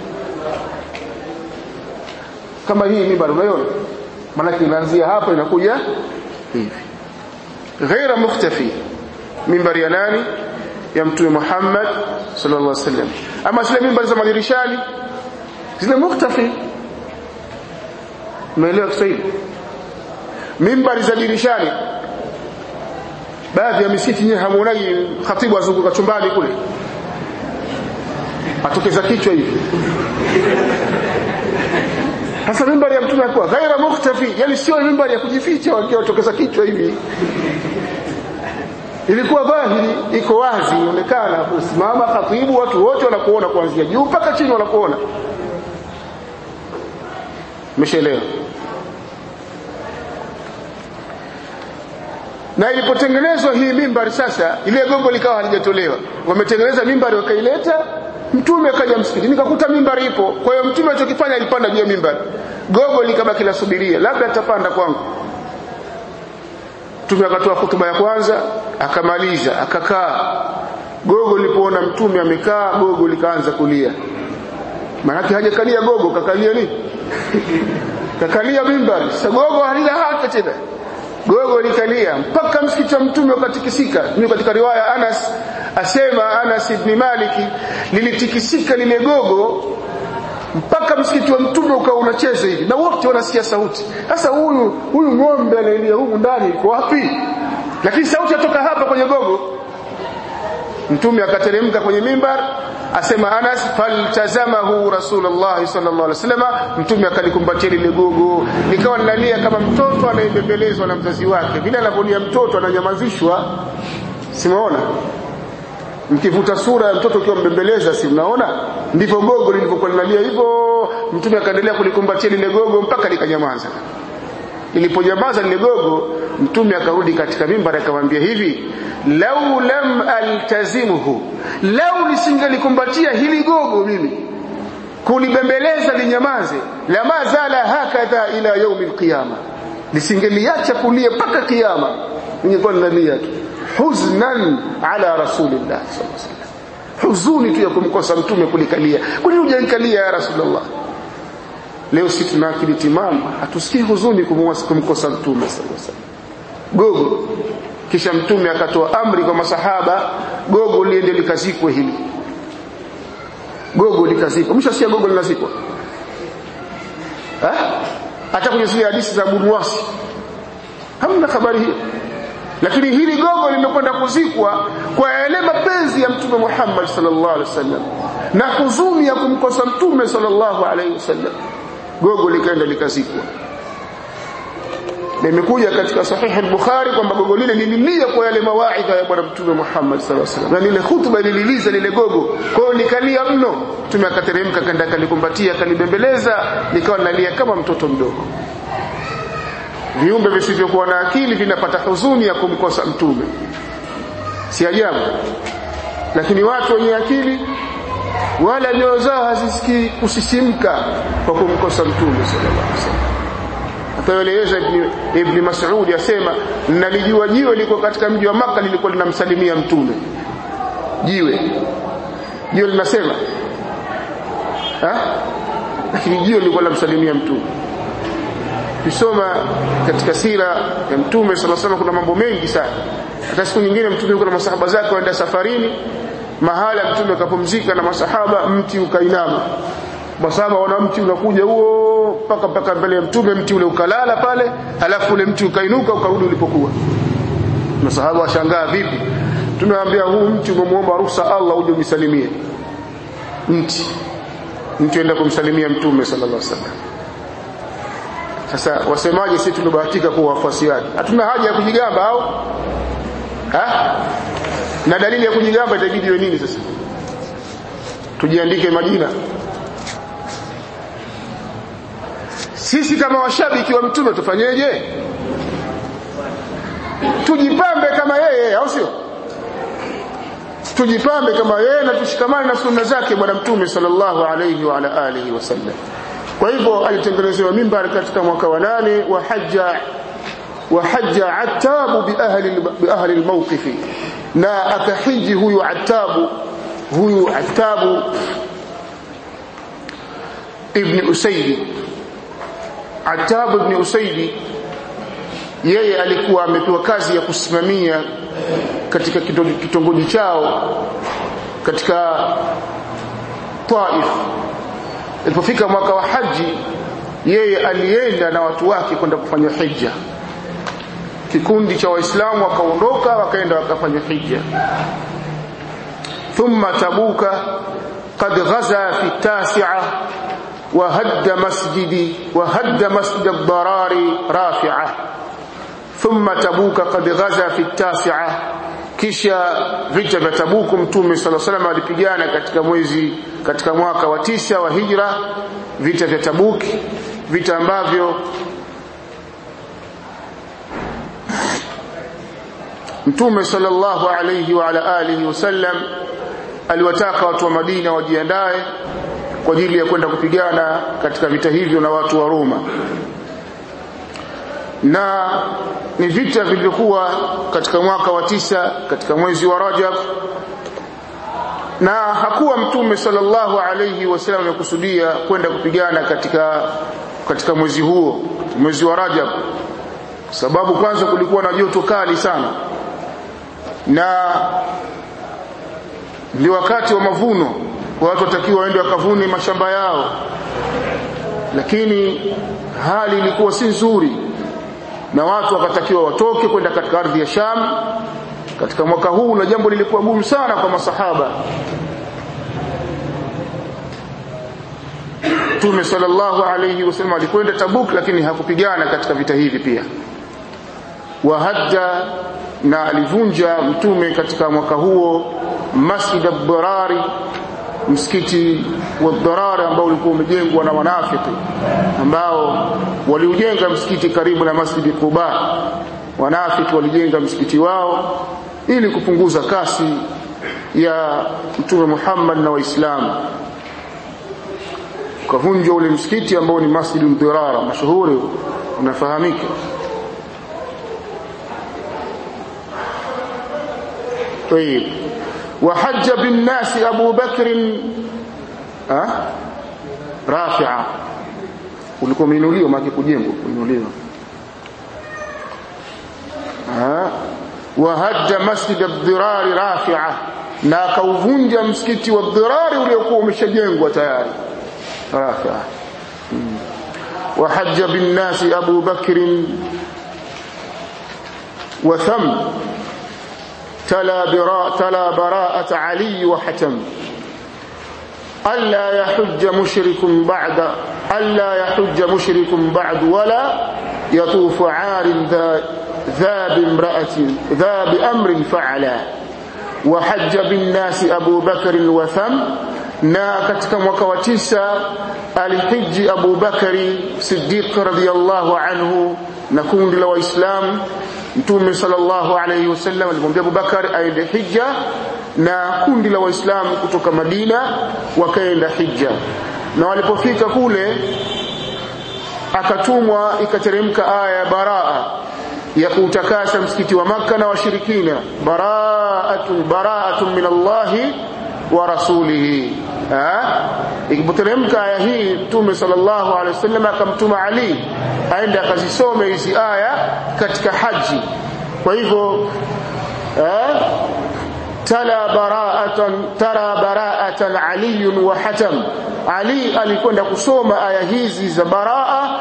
kama hii mimbar unaiona maana inaanzia hapa inakuja hivi ghaira mukhtafi mimbar ya nani ya mtume Muhammad sallallahu alaihi wasallam ama zile mimbar za madirishani zile mukhtafi umeelewa Kiswahili mimbari za dirishani baadhi ya misikiti nyewe hamuonagi khatibu azunguka chumbani kule atokeza kichwa hivi sasa mimbari ya mtume alikuwa ghaira mukhtafi yani sio mimbari ya kujificha wakiwa watokeza kichwa hivi ilikuwa dhahiri iko wazi inaonekana kusimama khatibu watu wote wanakuona kuanzia juu mpaka chini wanakuona umeshaelewa na ilipotengenezwa hii mimbari sasa ile gogo likawa halijatolewa wametengeneza mimbari wakaileta mtume akaja msikiti nikakuta mimbari ipo kwa hiyo mtume alichokifanya alipanda juu ya mimbari gogo likabaki lasubiria labda atapanda kwangu mtume akatoa hutuba ya kwanza akamaliza akakaa gogo lilipoona mtume amekaa gogo likaanza kulia maanake hajakalia gogo kakalia nini kakalia mimbari sasa gogo halina haki tena gogo likalia mpaka msikiti wa mtume ukatikisika mimi katika riwaya Anas asema Anas ibn Maliki lilitikisika lile gogo mpaka msikiti wa mtume ukawa unacheza hivi na wote wanasikia sauti sasa huyu huyu ng'ombe anaelia humu ndani iko wapi lakini sauti yatoka hapa kwenye gogo mtume akateremka kwenye mimbar asema Anas faltazamahu Rasulullah sallallahu alaihi wasallam mtume akalikumbatia lile gogo nikawa ninalia kama mtoto anayebembelezwa na mzazi wake vile anavyolia mtoto ananyamazishwa simaona mkivuta sura ya mtoto ukiwa mbembeleza si mnaona ndivyo gogo lilivyokuwa linalia hivyo mtume akaendelea kulikumbatia lile gogo mpaka likanyamaza liliponyamaza lile gogo mtume akarudi katika mimbar akamwambia hivi lau lam altazimuhu lau nisingelikumbatia hili gogo mimi kulibembeleza linyamaze lama zala hakadha ila yaumi alqiyama lisingeliacha kulia mpaka kiyama ningekuwa ninalia tu huznan ala rasulillah sallallahu alaihi wasallam huzuni tu ya kumkosa mtume kulikalia kwa nini hujanikalia ya rasulullah leo si tuna akili timamu hatusikii huzuni kumkosa mtume sallallahu alaihi wasallam gogo kisha mtume akatoa amri kwa masahaba gogo liende likazikwe hili gogo likazikwa mshasikia gogo linazikwa hata kwenye zile hadithi za Bunuwasi hamna habari hiyo lakini hili gogo limekwenda kuzikwa kwa yale mapenzi ya mtume Muhammad sallallahu alaihi wasallam na huzuni ya kumkosa mtume sallallahu alaihi wasallam gogo likaenda likazikwa na imekuja katika sahihi al-Bukhari kwamba gogo lile lililia kwa yale mawaidha ya bwana mtume Muhammad sallallahu alaihi wasallam na lile hutuba lililiza lile gogo kwa hiyo nikalia mno mtume akateremka kanda akalikumbatia akalibembeleza nikawa nalia kama mtoto mdogo viumbe visivyokuwa na akili vinapata huzuni ya kumkosa mtume si ajabu lakini watu wenye akili wala nyoyo zao hazisikii kusisimka kwa kumkosa mtume sallallahu alaihi wasallam ataeleza ibn, ibn Mas'ud asema nalijua jiwe liko katika mji wa maka lilikuwa linamsalimia mtume jiwe jiwe linasema ha lakini jiwe lilikuwa linamsalimia mtume kisoma katika sira ya mtume sallallahu alaihi kuna mambo mengi sana hata siku nyingine mtume yuko na masahaba zake waenda safarini mahala mtume akapumzika na masahaba mti ukainama masahaba wana mti unakuja huo mpaka mpaka mbele ya mtume mti ule ukalala pale halafu ule mti ukainuka ukarudi ulipokuwa masahaba washangaa vipi tumeambia huu mti umemuomba ruhusa Allah uje umsalimie mti mtu enda kumsalimia mtume sallallahu alaihi wasallam sasa wasemaje sisi tumebahatika kuwa wafuasi wake hatuna haja ya kujigamba au ha? na dalili ya kujigamba itabidi iwe nini sasa tujiandike majina sisi kama washabiki wa mtume tufanyeje tujipambe kama yeye au sio tujipambe kama yeye na tushikamane na sunna zake bwana mtume sallallahu alayhi wa ala alihi wasallam kwa hivyo alitengenezewa mimbar katika mwaka wa nane wa hajja wa hajja atabu bi ahli bi ahli almawqifi na akahiji huyu atabu huyu atabu ibn usaidi atabu ibn usaidi yeye alikuwa amepewa kazi ya kusimamia katika kitongoji chao katika Taif ilipofika mwaka wa haji yeye alienda na watu wake kwenda kufanya hija kikundi cha waislamu wakaondoka wakaenda wakafanya hija thumma tabuka qad ghaza fi tasi'a wa hadda masjidi wa hadda masjid ad-darari rafi'a thumma tabuka qad ghaza fi tasi'a kisha vita vya tabuku mtume sala salam alipigana katika mwezi katika mwaka wa tisa wa hijra vita vya tabuki vita ambavyo mtume sallallahu alayhi wa ala alihi wasallam aliwataka watu wa Madina wajiandae kwa ajili ya kwenda kupigana katika vita hivyo na watu wa Roma na ni vita vilivyokuwa katika mwaka wa tisa katika mwezi wa Rajab na hakuwa mtume sallallahu alayhi wasallam amekusudia kwenda kupigana katika katika mwezi huo mwezi wa Rajab sababu kwanza kulikuwa na joto kali sana na ndio wakati wa mavuno watu watakiwa waende wakavune mashamba yao lakini hali ilikuwa si nzuri na watu wakatakiwa watoke kwenda katika ardhi ya Sham katika mwaka huu na jambo lilikuwa gumu sana kwa masahaba Mtume sallallahu alayhi wasallam alikwenda Tabuk lakini hakupigana katika vita hivi pia wahadda na alivunja mtume katika mwaka huo Masjid ad-Darari msikiti wa Darari ambao ulikuwa umejengwa na wanafiki ambao waliujenga msikiti karibu na Masjid Quba wanafiki walijenga msikiti wao ili kupunguza kasi ya mtume Muhammad na waislamu ukavunjwa ule msikiti ambao ni Masjid Dirara mashuhuri unafahamika طيب وحج بالناس أبو بكر أه؟ رافعة ulikuwa umeinuliwa maana kujengwa kuinuliwa wahadda masjid ad-dirar rafi'a na akauvunja msikiti wa ad-dirar uliokuwa umeshajengwa tayari rafi'a wahajja bin nasi Abu Bakr wa tham تلا براء تلا براءة علي وحتم ألا يحج مشرك بعد ألا يحج مشرك بعد ولا يطوف عار ذا ذا بامرأة ذا بأمر فعلا وحج بالناس أبو بكر وثم na katika mwaka wa tisa alihiji Abu Bakari Siddiq radhiyallahu anhu na kundi la Waislamu Mtume sallallahu alayhi wasallam alimwambia Abu Bakar aende hija na kundi la Waislamu kutoka Madina wakaenda hija na walipofika kule akatumwa ikateremka aya ya baraa ya kuutakasa msikiti wa maka na washirikina baraatun baraatun min Allahi wa rasulihi ikipoteremka aya hii mtume sallallahu alaihi wasallam akamtuma Ali aende akazisome hizi aya katika haji kwa hivyo tala bara'atan tara bara'atan Ali wa Hatam Ali alikwenda kusoma aya hizi za baraa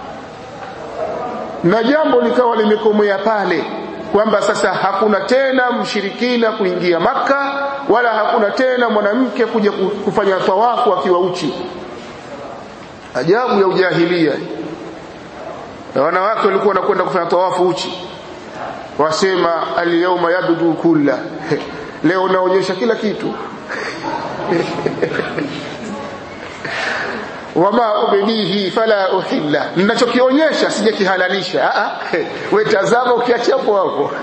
na jambo likawa limekomea pale kwamba sasa hakuna tena mshirikina kuingia maka wala hakuna tena mwanamke kuja kufanya tawafu akiwa uchi ajabu ya ujahilia na wanawake walikuwa wanakwenda kufanya tawafu uchi wasema alyawma yabdu kulla leo naonyesha kila kitu wama ubdihi fala uhilla ninachokionyesha sijakihalalisha a wewe tazama ukiacha hapo hapo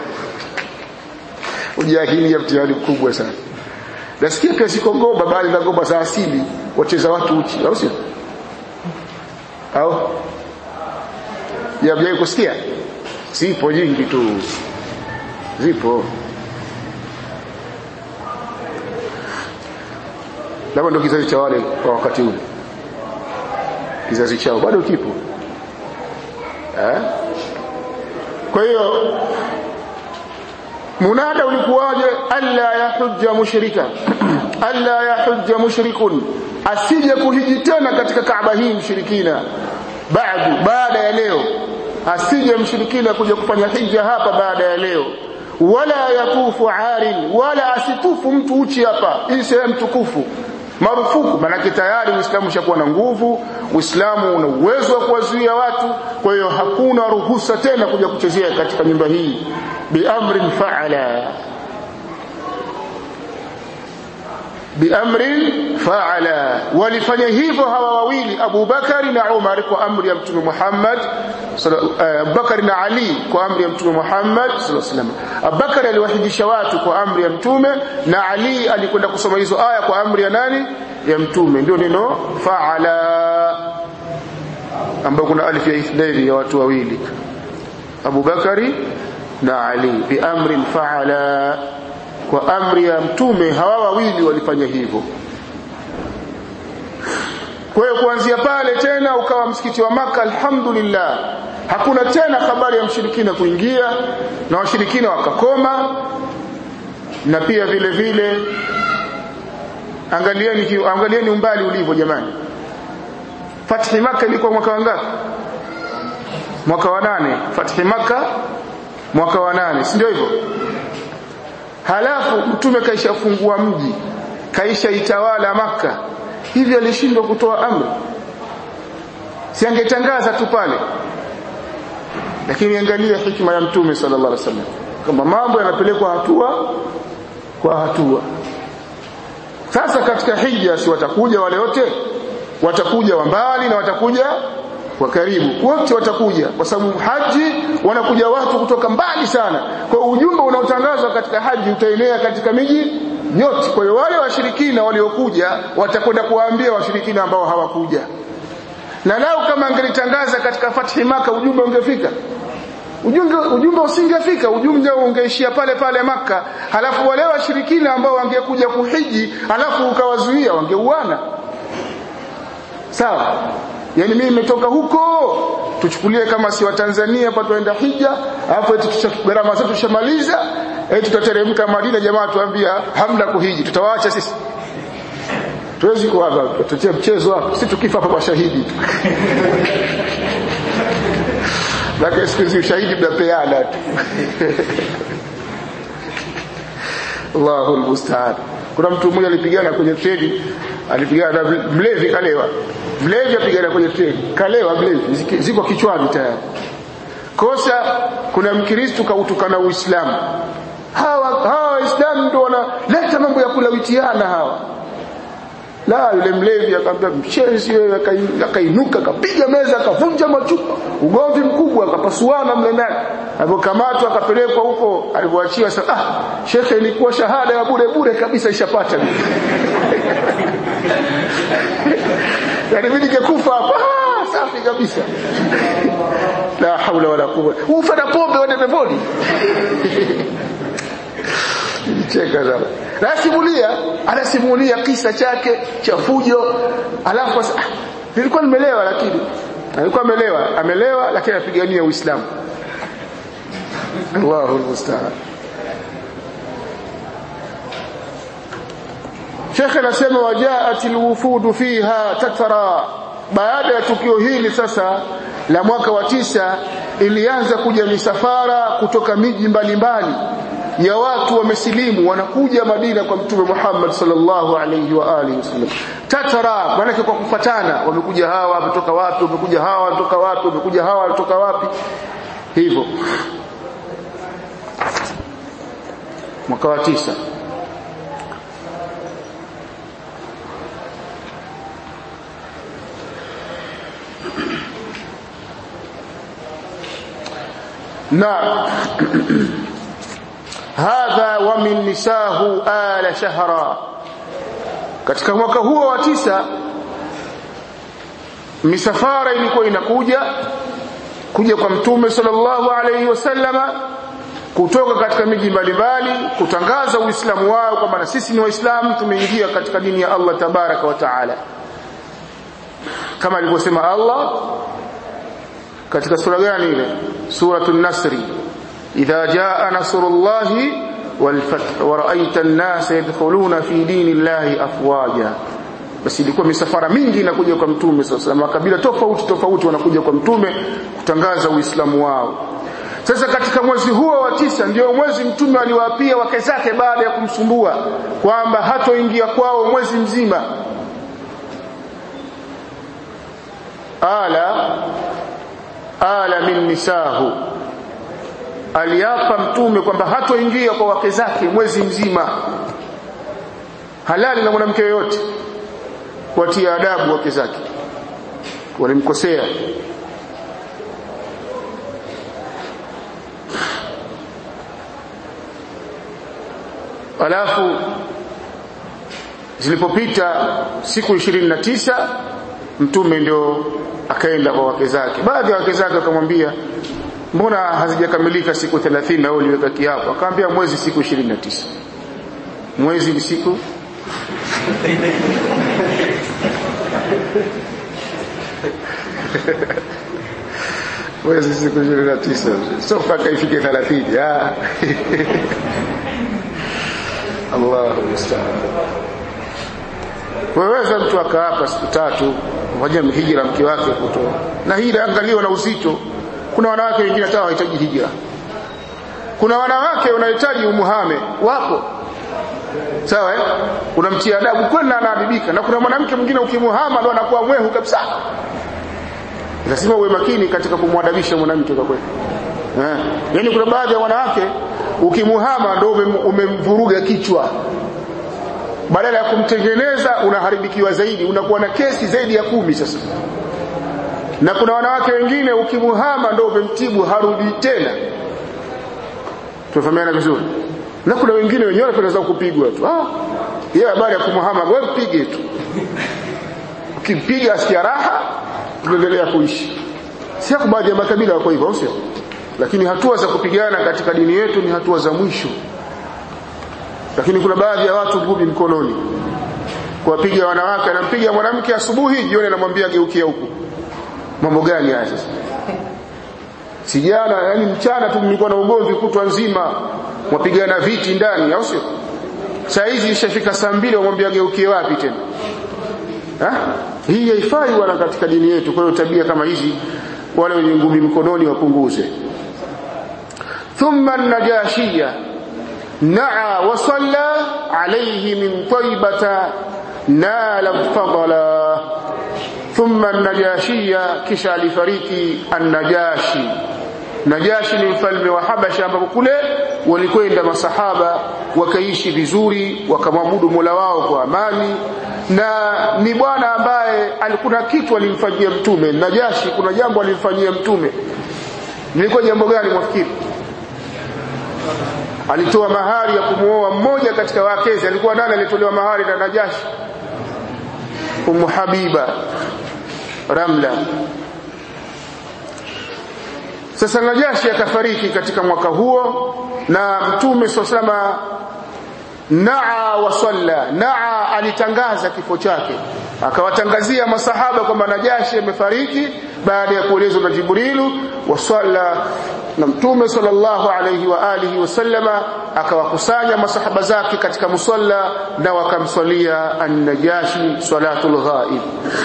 ujahilia mtihani mkubwa sana nasikia pia siko ngoma bali na ngoma za asili wacheza watu uchi au sio au ya kusikia zipo nyingi tu zipo labda ndo kizazi cha wale kwa wakati ule kizazi chao bado kipo eh? kwa hiyo munada ulikuwaje alla yahujja mushrika alla yahujja mushrikun asije kuhiji tena katika Kaaba hii mshirikina baadu baada ya leo asije mshirikina kuja kufanya hija hapa baada ya leo wala yatufu arin wala asitufu mtu uchi hapa hii sehemu tukufu marufuku manake tayari uislamu ushakuwa na nguvu uislamu una uwezo wa kuwazuia watu kwa hiyo hakuna ruhusa tena kuja kuchezea katika nyumba hii biamrin faala biamrin faala walifanya hivyo hawa wawili Abu Bakari na Umar kwa amri ya Mtume Muhammad Abu Bakari na Ali kwa amri ya Mtume Muhammad sallallahu alaihi wasallam Abu Bakari aliwahijisha watu kwa amri ya Mtume na Ali alikwenda kusoma hizo aya kwa amri ya nani ya Mtume ndio neno faala ambapo kuna alif ya ithnaini ya watu wawili Abu Bakari na Ali biamrin faala kwa amri ya mtume hawa wawili walifanya hivyo kwa hiyo kuanzia pale tena ukawa msikiti wa maka alhamdulillah hakuna tena habari ya mshirikina kuingia na washirikina wakakoma na pia vile vile angalieni angalieni umbali ulivyo jamani Fathi Maka ilikuwa mwaka wangapi mwaka wa nane Fathi Maka mwaka wa nane si ndio hivyo halafu mtume kaisha fungua mji kaisha itawala maka hivi alishindwa kutoa amri si angetangaza tu pale lakini angalia hikma ya mtume sallallahu alaihi wasallam kama mambo yanapelekwa hatua kwa hatua sasa katika hija si watakuja wale wote watakuja wa mbali na watakuja wa karibu wote watakuja kwa sababu haji wanakuja watu kutoka mbali sana kwa ujumbe unaotangazwa katika haji utaenea katika miji yote kwa hiyo wale washirikina waliokuja watakwenda kuwaambia washirikina ambao hawakuja na lao kama angelitangaza katika fathi maka ujumbe ungefika ujumbe ujumbe usingefika ujumbe ungeishia pale pale maka halafu wale washirikina ambao wangekuja kuhiji halafu ukawazuia wangeuana sawa yani mimi nimetoka huko tuchukulie kama si wa Tanzania hapa tuenda hija alafu eti gharama zetu tushamaliza eti tutateremka Madina jamaa tuambia hamna kuhiji tutawaacha sisi tuwezi kwa hapa tutie mchezo hapa sisi tukifa hapa kwa shahidi lakini siku hizi ushahidi mnapeana tu Allahu almusta'an kuna mtu mmoja alipigana kwenye treni alipigana na mlevi kalewa mlevi apigana kwenye treni kalewa mlevi ziko kichwani tayari kosa kuna mkristo kautukana uislamu hawa hawa waislamu ndio wanaleta mambo ya kulawitiana hawa la yule mlevi akamwambia mshenzi wewe akainuka akapiga meza akavunja machupa ugomvi mkubwa akapasuana mle ndani alipokamatwa akapelekwa huko alipoachiwa sasa ah shekhe ilikuwa shahada ya bure bure kabisa ishapata yani mimi ningekufa hapa ah, safi kabisa la haula wala quwwata ufa na pombe wende peponi cheka sana anasimulia anasimulia kisa chake cha fujo alafu ah, nilikuwa nimelewa lakini alikuwa amelewa amelewa lakini anapigania uislamu Allahu almusta'an Sheikh anasema wajaat alwufud fiha tatra baada ya tukio hili sasa la mwaka wa tisa ilianza kuja misafara kutoka miji mbalimbali ya watu wamesilimu wanakuja Madina kwa Mtume Muhammad sallallahu alayhi wa alihi wasallam tatara maana kwa kufatana wamekuja hawa wametoka wapi wamekuja hawa wametoka wapi wamekuja hawa wametoka wapi hivyo mwaka wa tisa na hadha wa min nisahu ala shahra katika mwaka huo wa tisa misafara ilikuwa inakuja kuja kwa mtume sallallahu alayhi wasallama kutoka katika miji mbalimbali kutangaza uislamu wao kwamba na sisi ni waislamu tumeingia katika dini ya Allah tabaraka wa taala kama alivyosema Allah katika sura gani ile suratul nasri idha jaa nasrullahi والفتح ورأيت الناس يدخلون في دين الله أفواجا basi ilikuwa misafara mingi inakuja kwa mtume sasa makabila tofauti tofauti wanakuja kwa mtume kutangaza uislamu wao sasa katika mwezi huo wa tisa ndio mwezi mtume aliwaapia wake zake baada ya kumsumbua kwamba hatoingia kwao mwezi mzima ala ala min nisahu aliapa mtume kwamba hatoingia kwa wake zake mwezi mzima halali na mwanamke yoyote kuwatia adabu wake zake walimkosea alafu zilipopita siku ishirini na tisa mtume ndio akaenda kwa wake zake baadhi ya wake zake wakamwambia mbona hazijakamilika siku 30 na wewe uliweka kiapo akamwambia mwezi siku 29 mwezi ni siku mwezi siku 29 sio mpaka ifike 30 ah Allahu musta'an waweza mtu akaapa siku tatu moja hijra mke wake kutoa na hii inaangaliwa na uzito kuna wanawake wengine hata hawahitaji hijra kuna wanawake wanahitaji umuhame wapo sawa eh unamtia adabu kweli na anaadibika na kuna mwanamke mwingine ukimuhama ndo anakuwa mwehu kabisa lazima uwe makini katika kumwadabisha mwanamke kwa kweli eh yani kuna baadhi ya wanawake ukimuhama ndo umemvuruga kichwa badala ya kumtengeneza unaharibikiwa zaidi unakuwa na kesi zaidi ya kumi sasa na kuna wanawake wengine ukimuhama ndo umemtibu harudi tena tunafahamiana vizuri na kuna wengine wenyewe wanapenda kupigwa tu ah yeye habari ya kumuhama wewe mpige tu ukimpiga asikia raha tunaendelea kuishi si kwa baadhi ya makabila wako hivyo sio lakini hatua za kupigana katika dini yetu ni hatua za mwisho lakini kuna baadhi ya watu ngumi mkononi kuwapiga wanawake anampiga mwanamke asubuhi jioni anamwambia geukia huku mambo gani haya sasa sijana yani mchana tu mlikuwa na ugomvi kutwa nzima mwapigana viti ndani au sio saa hizi ishafika saa mbili wamwambia geukie wapi tena ha? hii haifai wala katika dini yetu kwa hiyo tabia kama hizi wale wenye ngumi mkononi wapunguze thumma najashia naa wa salla alayhi min taibata nala fadala thumma najashia kisha alifariki an-najashi najashi ni mfalme wa habasha ambapo kule walikwenda masahaba wakaishi vizuri wakamwabudu mola wao kwa amani na ni bwana ambaye alikuna kitu alimfanyia mtume najashi kuna jambo alimfanyia mtume lilikuwa jambo gani mwafikiri alitoa mahari ya kumuoa mmoja katika wakezi alikuwa nani alitolewa mahari na najashi Ummu Habiba Ramla sasa Najashi akafariki katika mwaka huo na Mtume SAW naa wa salla naa alitangaza kifo chake akawatangazia masahaba kwamba Najashi amefariki baada ya kuelezwa na Jibrilu wa salla na Mtume sallallahu alayhi wa alihi wasallama akawakusanya masahaba zake katika musalla na wakamswalia an-Najashi salatul ghaib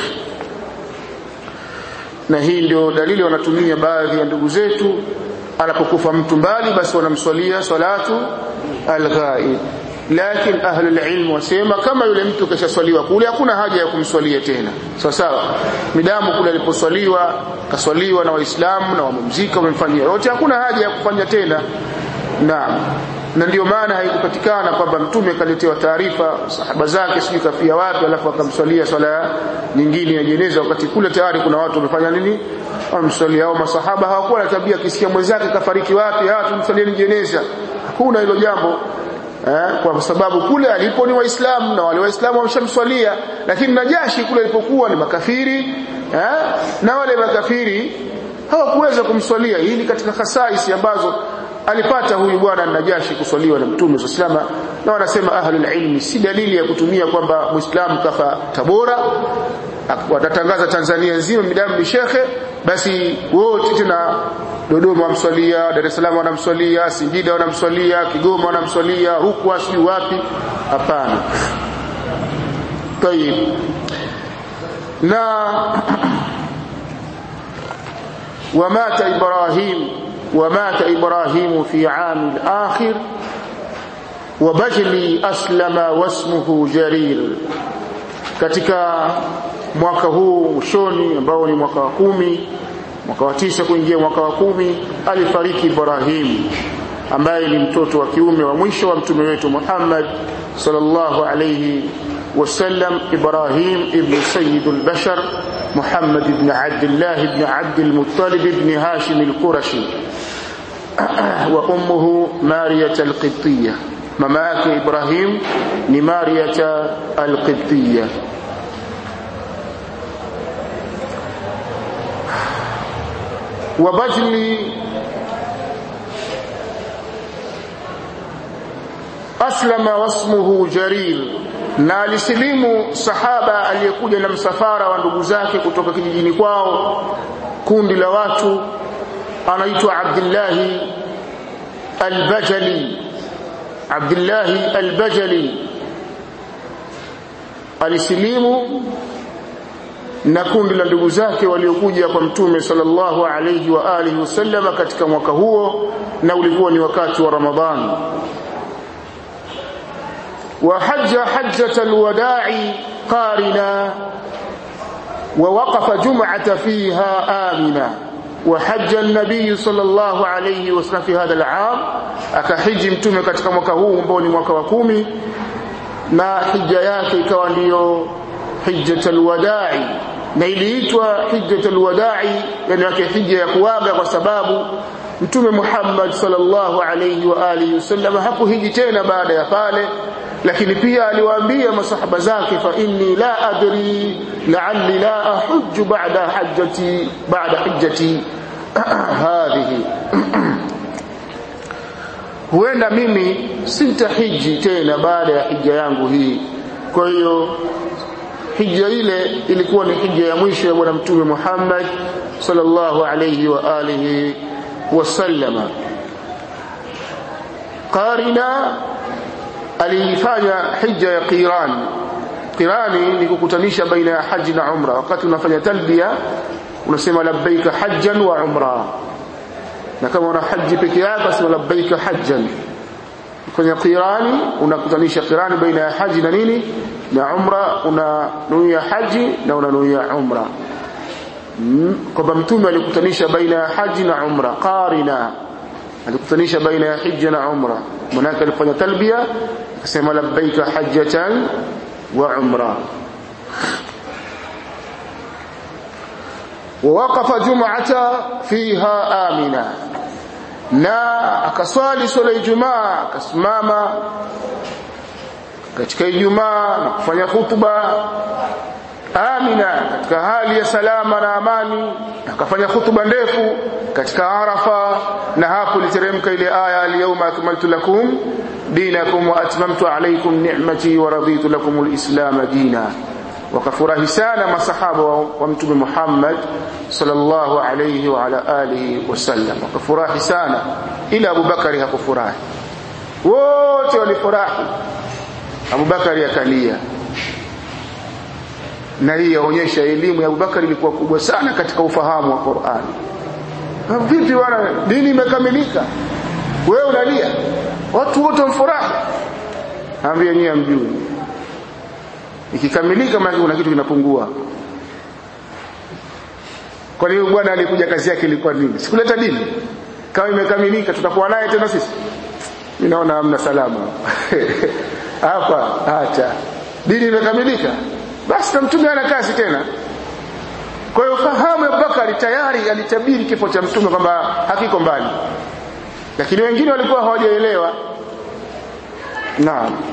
na hii ndio dalili wanatumia baadhi ya ndugu zetu anapokufa mtu mbali basi wanamswalia salatu al-ghaib lakini ahli ilm wasema kama yule mtu kashaswaliwa kule hakuna haja ya kumswalia tena sawa sawa midamu kule aliposwaliwa kaswaliwa na waislamu na wamemzika wamemfanyia yote hakuna haja ya kufanya tena naam na ndio maana haikupatikana kwamba mtume kaletewa taarifa sahaba zake sijui kafia wapi alafu akamswalia swala nyingine ya jeneza wakati kule tayari kuna watu wamefanya nini wamswalia au masahaba hawakuwa na tabia kisikia mwenzake kafariki wapi hawa tumswalie jeneza hakuna hilo jambo eh, kwa sababu kule alipo ni waislamu na wale waislamu wamshamswalia lakini najashi kule alipokuwa ni makafiri eh, na wale makafiri hawakuweza kumswalia hii ni katika khasaisi ambazo alipata huyu bwana Najashi kuswaliwa na Mtume SAW na wanasema ahlul ilmi si dalili ya kutumia kwamba Muislamu kafa Tabora watatangaza Tanzania nzima midamu ni shekhe basi wote tena Dodoma wamswalia Dar es Salaam wanamswalia Singida wanamswalia Kigoma wanamswalia Rukwa si wapi hapana tayib na ومات إبراهيم ومات إبراهيم في عام الآخر وبجلي أسلم واسمه جرير katika mwaka huu mwishoni ambao ni mwaka wa kumi mwaka wa tisa kuingia mwaka wa kumi alifariki Ibrahim ambaye ni mtoto wa kiume wa mwisho wa mtume wetu Muhammad sallallahu alayhi wasallam Ibrahim ibn Sayyid al-Bashar محمد بن عبد الله بن عبد المطلب بن هاشم القرشي وأمه مارية القبطية مماك إبراهيم لمارية القبطية وبجل أسلم واسمه جرير na alisilimu sahaba aliyekuja na msafara wa ndugu zake kutoka kijijini kwao kundi la watu anaitwa Abdullah al-Bajali Abdullah al-Bajali alisilimu na kundi la ndugu zake waliokuja kwa mtume sallallahu alayhi wa alihi wasallama katika mwaka huo na ulikuwa ni wakati wa Ramadhani wa hajja hajjat alwada'i qarina wa waqafa jum'ata fiha amina وحج النبي صلى الله عليه وسلم في هذا العام akahiji mtume katika mwaka huu ambao ni mwaka wa kumi na hija yake ikawa ndiyo hijjatul wadai na iliitwa hijjatul wadai yani yake hija ya kuaga kwa sababu mtume Muhammad sallallahu alayhi wa alihi wasallam hakuhiji tena baada ya pale lakini pia aliwaambia masahaba zake fa inni la adri la'alli la ahujju ba'da hajjati ba'da hijjati hadhihi huenda mimi sitahiji tena baada ya hija yangu hii kwa hiyo hija ile ilikuwa ni hija ya mwisho ya bwana mtume Muhammad sallallahu alayhi wa alihi wasallama qarina alifanya hija ya qiran qirani ni kukutanisha baina ya haji na umra wakati unafanya talbia unasema labbaika hajjan wa umra na kama una haji peke yako sema labbaika hajjan kwenye qirani unakutanisha qirani baina ya haji na nini na umra unanuia haji na unanuia umra kwamba mtume alikutanisha baina ya haji na umra qarina alikutanisha baina ya hija na umra manake alifanya talbia akasema labbaika hajjatan wa umra ووقف جمعة فيها آمنا na akaswali swala Ijumaa akasimama katika Ijumaa na kufanya hutuba amina katika hali ya salama na amani akafanya hutuba ndefu katika Arafa na hapo iliteremka ile aya al-yawma akmaltu lakum dinakum wa atmamtu alaykum ni'mati wa raditu lakum al-islam dina wakafurahi sana masahaba wa, wa mtume Muhammad sallallahu alayhi wa ala alihi wasallam wakafurahi sana ila Abu Bakari hakufurahi wote walifurahi Abu Bakari akalia na hii yaonyesha elimu ya Abu Bakari ilikuwa kubwa sana katika ufahamu wa Qur'an vipi bwana dini imekamilika wewe unalia watu wote wamfurahi ambia nyie mjui ikikamilika maana kuna kitu kinapungua kwa hiyo bwana alikuja kazi yake ilikuwa nini sikuleta dini kama imekamilika tutakuwa naye tena sisi mimi naona hamna salama hapa acha dini imekamilika basi na mtume ana kazi tena kwa hiyo fahamu Abubakar tayari alitabiri kifo cha mtume kwamba hakiko mbali lakini wengine walikuwa hawajaelewa naam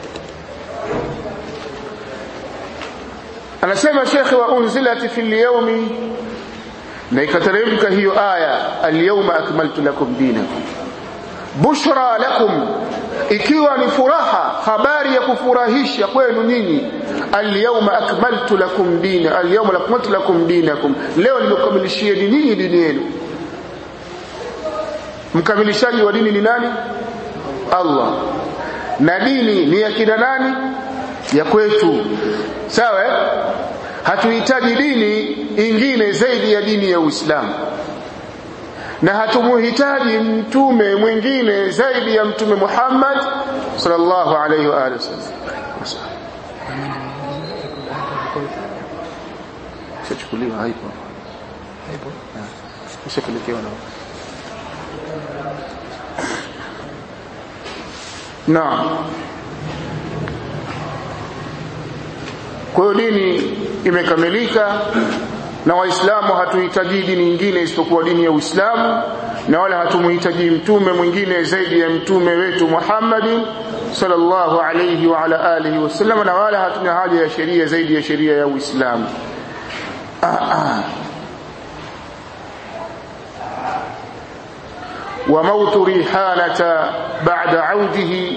anasema shekhe wa unzilati fil yawmi na ikateremka hiyo aya alyawma akmaltu lakum dinakum bushra lakum ikiwa ni furaha habari ya kufurahisha kwenu nyinyi alyawma akmaltu lakum dina alyawma akmaltu lakum dinakum leo nimekamilishieni nyinyi dini yenu mkamilishaji wa dini ni nani Allah na dini ni ya kina nani ya kwetu sawa hatuhitaji dini ingine zaidi ya dini ya Uislamu na hatumuhitaji mtume mwingine zaidi ya mtume Muhammad sallallahu alaihi wa alihi wasallam shachukuliwa haipo haipo ushapelekewa na Naam Kwa hiyo dini imekamilika na waislamu hatuhitaji dini nyingine isipokuwa dini ya Uislamu na wala hatumuhitaji mtume mwingine zaidi ya mtume wetu Muhammad sallallahu alayhi wa ala alihi wasallam na wala hatuna haja ya sheria zaidi ya sheria ya Uislamu وموت ريحانة بعد عوده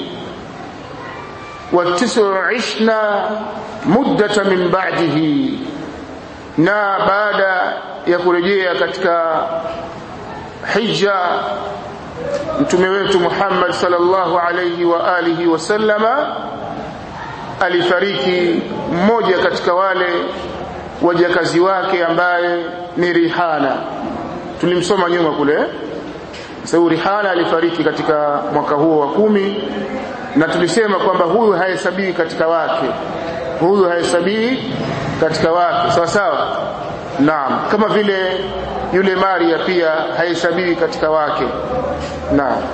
والتسع عشنا مدة من بعده na baada ya kurejea katika hija mtume wetu Muhammad sallallahu alayhi wa alihi wasallama alifariki mmoja katika wale wajakazi wake ambaye ni Rihana tulimsoma nyuma kule sababu Rihana alifariki katika mwaka huo wa kumi na tulisema kwamba huyu hahesabii katika wake huyu hahesabii katika wake sawa sawa naam kama vile yule Maria pia hahesabii katika wake naam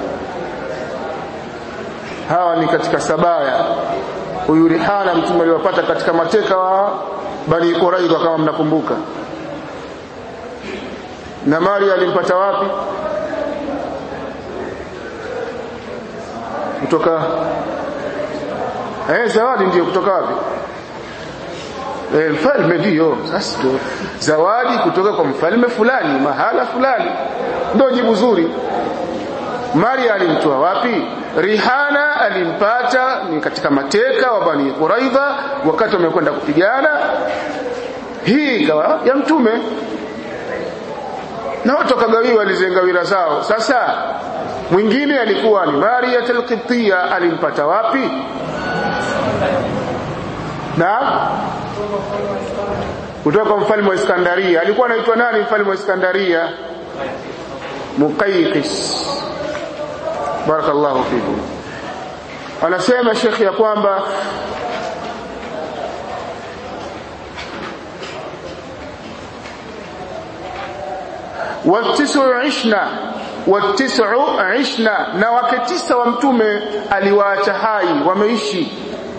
hawa ni katika sabaya huyu Rihana mtume aliwapata katika mateka wa Bani Quraidha kama mnakumbuka na Maria alimpata wapi kutoka eh zawadi ndio kutoka wapi eh mfalme ndio sasa zawadi kutoka kwa mfalme fulani mahala fulani ndio jibu zuri Maria alimtoa wapi Rihana alimpata ni katika mateka wa Bani Quraidha wakati wamekwenda kupigana hii ikawa ya mtume na watu wakagawiwa walizengawira zao sasa mwingine alikuwa ni Maria al-Qibtiyya alimpata wapi na kutoka kwa mfalme wa Iskandaria alikuwa anaitwa nani mfalme wa Iskandaria Muqayqis barakallahu fikum anasema shekhi ya kwamba watisu ishna watisu ishna na wake tisa wa mtume aliwaacha hai wameishi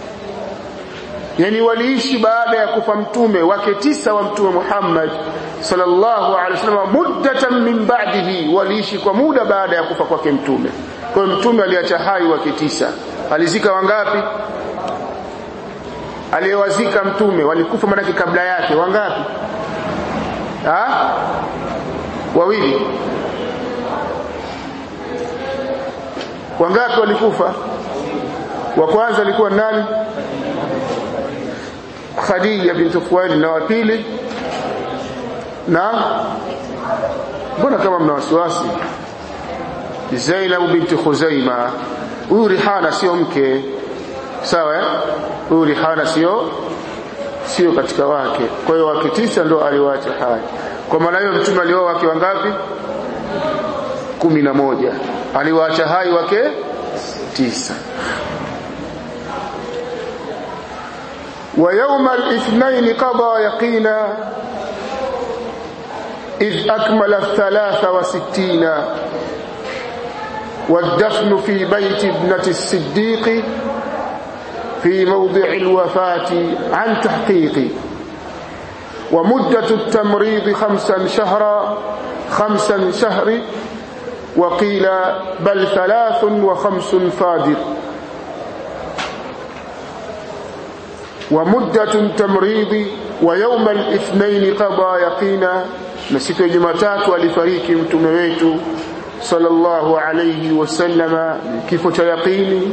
yani waliishi baada ya kufa mtume wake tisa wa mtume Muhammad sallallahu alaihi wasallam muddatan min ba'dihi waliishi kwa muda baada ya kufa kwake mtume kwa hiyo mtume aliacha hai wake tisa alizika wangapi aliyewazika mtume walikufa manake kabla yake wangapi ha? wawili wangapi walikufa wa kwanza alikuwa nani Khadija binti Khuwailid na wa pili na mbona kama mna wasiwasi Zainab binti Khuzaima huyu Rihana sio mke sawa eh huyu Rihana sio sio katika wake kwa hiyo wake tisa ndo aliwaacha hai kwa maana hiyo mtume alioa wake wangapi kumi na moja aliwaacha hai wake tisa ويوم الاثنين قضى يقينا إذ أكمل الثلاث وستين والدفن في بيت ابنة الصديق في موضع الوفاة عن تحقيق ومدة التمريض خمسا شهرا خمسا شهر وقيل بل ثلاث وخمس فادر ومدة تمريض ويوم الاثنين قضى يقينا نسيت جمعتات alifariki mtume wetu sallallahu alayhi wasallama kifo cha yaqini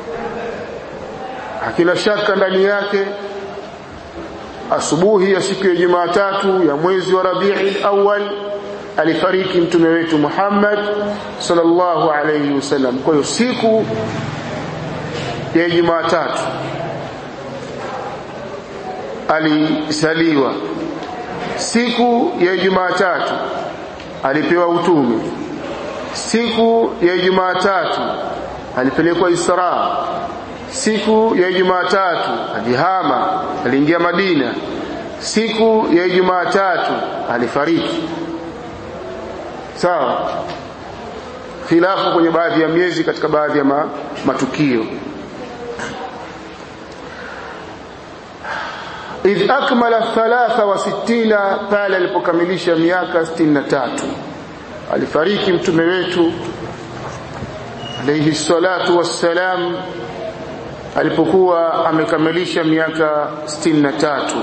hakina shaka ndani yake asubuhi ya siku ya Jumatatu ya mwezi wa Rabiul Awwal alifariki mtume wetu Muhammad sallallahu alayhi wasallam kwa hiyo siku ya Jumatatu alizaliwa siku ya Jumatatu alipewa utume siku ya Jumatatu alipelekwa Isra siku ya Jumatatu alihama aliingia Madina siku ya Jumatatu alifariki sawa khilafu kwenye baadhi ya miezi katika baadhi ya ma, matukio idh akmala thalatha wa sittina pale alipokamilisha miaka sitini na tatu alifariki mtume wetu alayhi salatu wassalam alipokuwa amekamilisha miaka sitini na tatu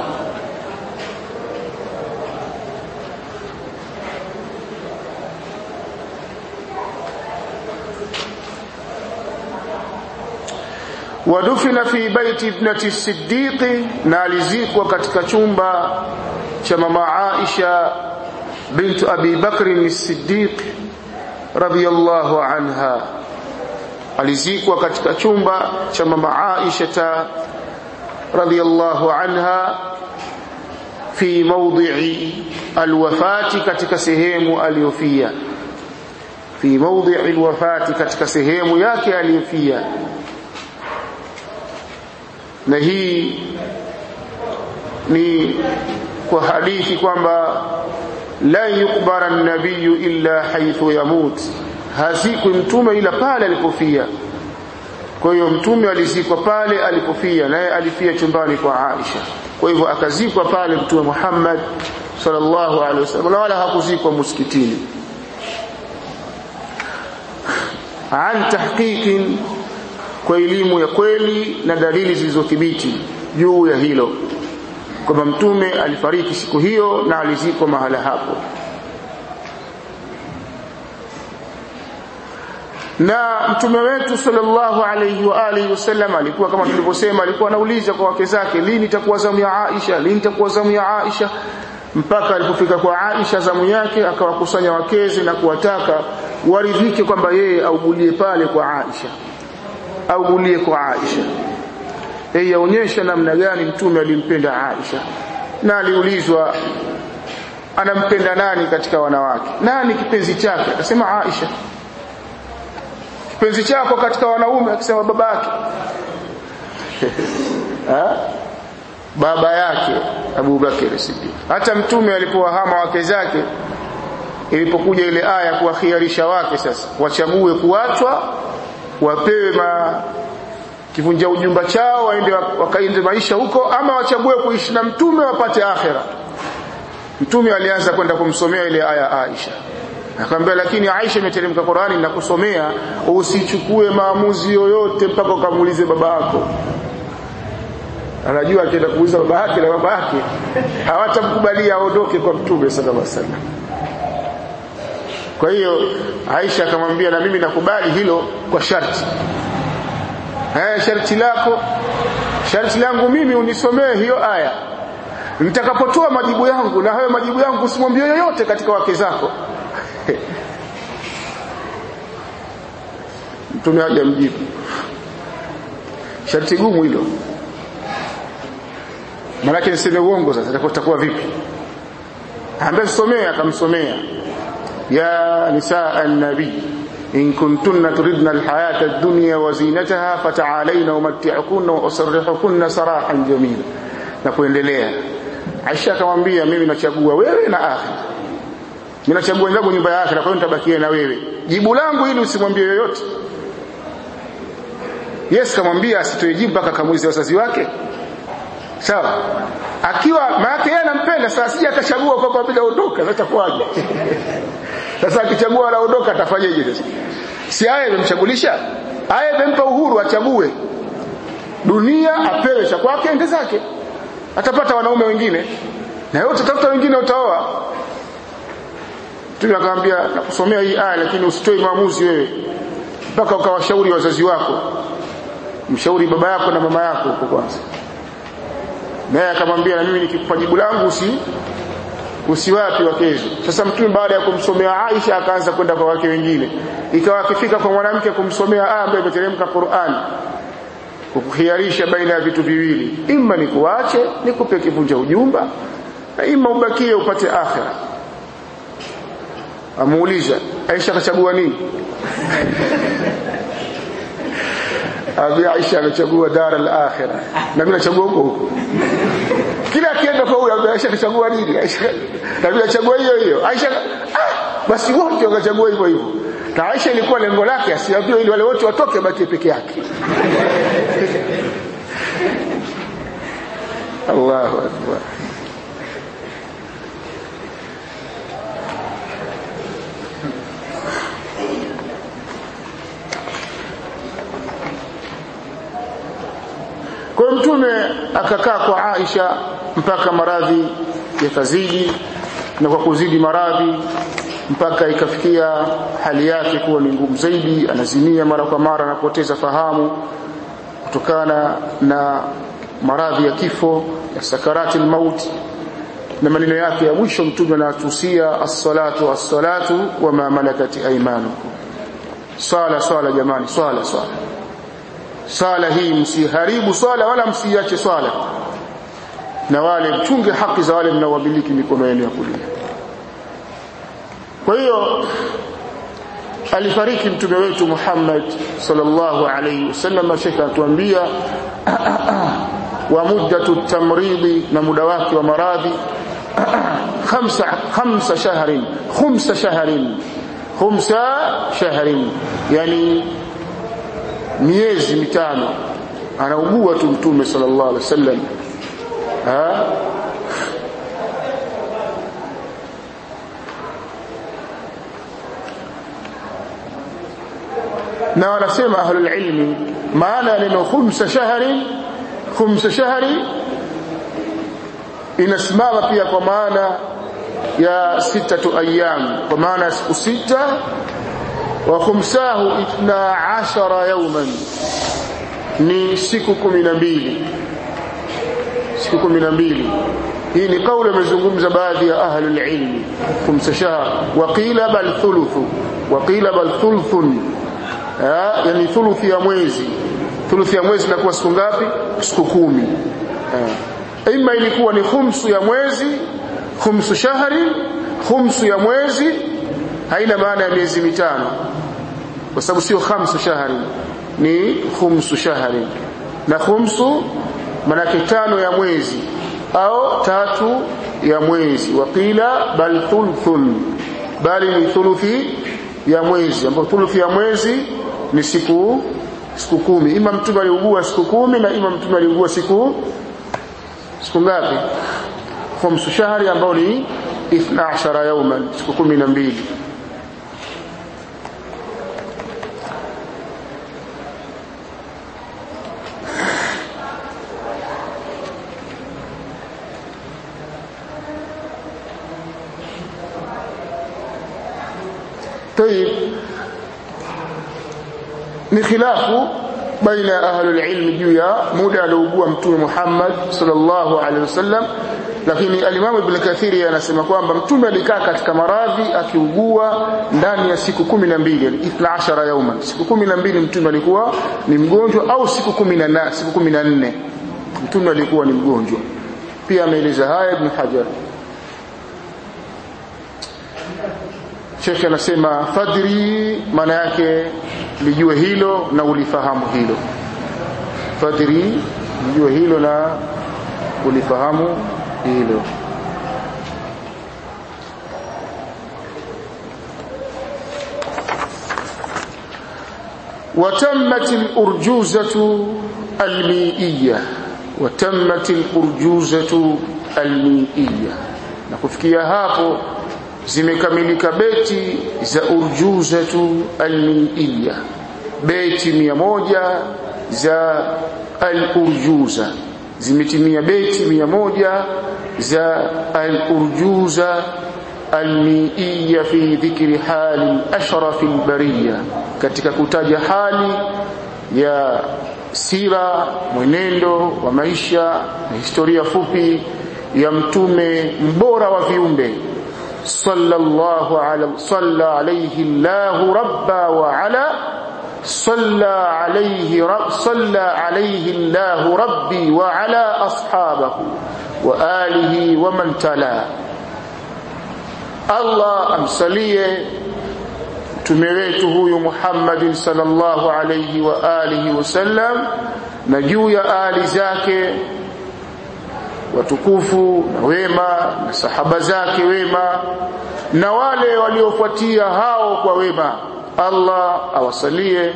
wadufina fi baiti ibnati siddiqi na alizikwa katika chumba cha mama Aisha bintu Abi Bakr as-Siddiq radhiyallahu anha alizikwa katika chumba cha mama Aisha radhiyallahu anha fi mawdhi'i alwafati katika sehemu aliyofia fi mawdhi'i alwafati katika sehemu yake aliyofia na hii ni kwa hadithi kwamba la yukbara an-nabiyyu illa haythu yamut hazikwi mtume ila pale alipofia kwa hiyo mtume alizikwa pale alipofia naye alifia chumbani kwa Aisha kwa hivyo akazikwa pale mtume Muhammad sallallahu alaihi wasallam wala hakuzikwa msikitini an tahqiqin kwa elimu ya kweli na dalili zilizothibiti juu ya hilo kwamba mtume alifariki siku hiyo na alizikwa mahala hapo na mtume wetu sallallahu alayhi wa alihi wasallam alikuwa kama tulivyosema alikuwa anauliza kwa wake zake lini itakuwa zamu ya Aisha lini itakuwa zamu ya Aisha mpaka alipofika kwa Aisha zamu yake akawakusanya wakezi na kuwataka waridhike kwamba yeye augulie pale kwa Aisha augulie kwa Aisha yeye yaonyesha namna gani mtume alimpenda Aisha na aliulizwa anampenda nani katika wanawake nani kipenzi chake akasema Aisha kipenzi chako katika wanaume akisema babake baba yake Abu Bakr Siddiq hata mtume alipowahama wake zake ilipokuja ile aya kuwakhiarisha wake sasa wachague kuachwa wapewe ma kivunja ujumba chao waende wakaende maisha huko ama wachague kuishi na mtume wapate akhera mtume alianza kwenda kumsomea ile aya Aisha akamwambia lakini Aisha imeteremka Qur'ani na kusomea usichukue maamuzi yoyote mpaka ukamuulize baba yako anajua akienda kuuliza baba yake na baba yake hawatamkubalia aondoke kwa mtume sallallahu alaihi wasallam kwa hiyo Aisha akamwambia na mimi nakubali hilo kwa sharti eh sharti lako sharti langu mimi unisomee hiyo aya nitakapotoa majibu yangu na hayo majibu yangu usimwambie yoyote katika wake zako mtume haja mjibu sharti gumu hilo maanake niseme uongo sasa itakuwa vipi ambaye somea akamsomea ya nisaa an-nabii إن كنتن تردن الحياة الدنيا وزينتها فتعالين أمتعكن وأسرحكن سراحا جميلا نكوendelea Aisha akamwambia mimi nachagua wewe na akhira mimi nachagua ndangu nyumba ya akhira kwa hiyo nitabakia na wewe jibu langu ili usimwambie yoyote Yes kamwambia asitoe jibu mpaka kamuulize wazazi wake sawa akiwa maana yeye anampenda sasa sija akachagua kwa kwa bila ondoka sasa kwaje sasa akichagua anaondoka atafanyaje sasa si aya imemchagulisha aya imempa uhuru achague dunia apewe cha kwake ende zake atapata wanaume wengine na yote tafuta wengine utaoa Mtume akamwambia nakusomea hii aya lakini usitoe maamuzi wewe mpaka ukawashauri wazazi wako mshauri baba yako na mama yako huko kwanza naye akamwambia na mimi nikikupa jibu langu usi usiwapi wakezo sasa mtume baada ya kumsomea Aisha akaanza kwenda kwa wake wengine ikawa akifika kwa mwanamke kumsomea aya ambayo imeteremka Qur'an kukhiarisha baina ya vitu viwili imma nikuache nikupe kivunja ujumba na imma ubakie upate akhira amuuliza Aisha akachagua nini Abi Aisha amechagua dar al-akhirah na mimi nachagua huko huko kila akienda kwa huyo Aisha akachagua nini Aisha na mimi nachagua hiyo hiyo Aisha ah, basi wote wakachagua hivyo hivyo na Aisha ilikuwa lengo lake asiambiwe ili wale wote watoke baki peke yake Allahu akbar Kwa mtume akakaa kwa Aisha mpaka maradhi yakazidi na kwa kuzidi maradhi mpaka ikafikia hali yake kuwa ni ngumu zaidi anazimia mara kwa mara anapoteza fahamu kutokana na maradhi ya kifo ya sakarati mauti na maneno yake ya mwisho mtume anatusia as-salatu as-salatu wa ma malakat aymanukum swala swala jamani swala swala swala hii msiharibu swala wala msiache swala na wale mchunge haki za wale mnaowamiliki mikono yenu ya kulia kwa hiyo alifariki mtume wetu Muhammad sallallahu alayhi wasallam shekha atuambia wa muddatu tamridi na muda wake wa maradhi khamsa khamsa shahrin khumsa shahrin khumsa shahrin yani miezi mitano anaugua tu mtume sallallahu alaihi wasallam ha na wanasema ahlul ilmi maana ya neno khumsa shahri khumsa shahri inasimama pia kwa maana ya sitatu ayyam kwa maana ya siku sita wa khumsahu itna ashara yawman ni siku kumi na mbili siku kumi na mbili hii ni kauli amezungumza baadhi ya ahlul ilmi khumsa shahr wa qila bal thuluthu wa qila bal thuluthun yani thuluthi ya mwezi thuluthi ya mwezi inakuwa siku ngapi siku kumi ima ilikuwa ni khumsu ya mwezi khumsu shahri khumsu ya mwezi haina maana ya miezi mitano kwa sababu sio khamsu shahri ni khumsu shahri na khumsu manake tano ya mwezi au tatu ya mwezi waqila bal thuluthun bali ni thuluthi ya mwezi ambapo thuluthi ya mwezi ni siku siku kumi ima mtume aliugua siku kumi na ima mtume aliugua siku siku ngapi khumsu shahri ambao ni 12 yauman siku 12 طيب ni khilafu baina ya ahlul ilmi juu ya muda aliougua mtume Muhammad sallallahu alaihi wasallam lakini alimamu ibn kathiri anasema kwamba mtume alikaa katika maradhi akiugua ndani ya siku kumi na mbili yani 12 yauma siku kumi na mbili mtume alikuwa ni mgonjwa au siku kumi na siku kumi na nne mtume alikuwa ni mgonjwa pia ameeleza haya ibn hajar Sheikh anasema fadri maana yake lijue hilo na ulifahamu hilo fadri lijue hilo na ulifahamu hilo وتمت الأرجوزة الميئية وتمت الأرجوزة الميئية نكفكيا hapo zimekamilika beti za urjuzatu almiia beti mia moja za al-urjuza zimetimia beti mia moja za al-urjuza almiia fi dhikri hali ashraf albariya katika kutaja hali ya sira mwenendo wa maisha na historia fupi ya mtume mbora wa viumbe صلى الله على صلى عليه الله ربا وعلى صلى عليه رب صلى عليه الله ربي وعلى أصحابه وآله ومن تلا الله أمسليه tumewetu huyu Muhammad sallallahu alayhi wa alihi wasallam na juu ya ali zake watukufu na wema na sahaba zake wema na wale waliofuatia hao kwa wema Allah awasalie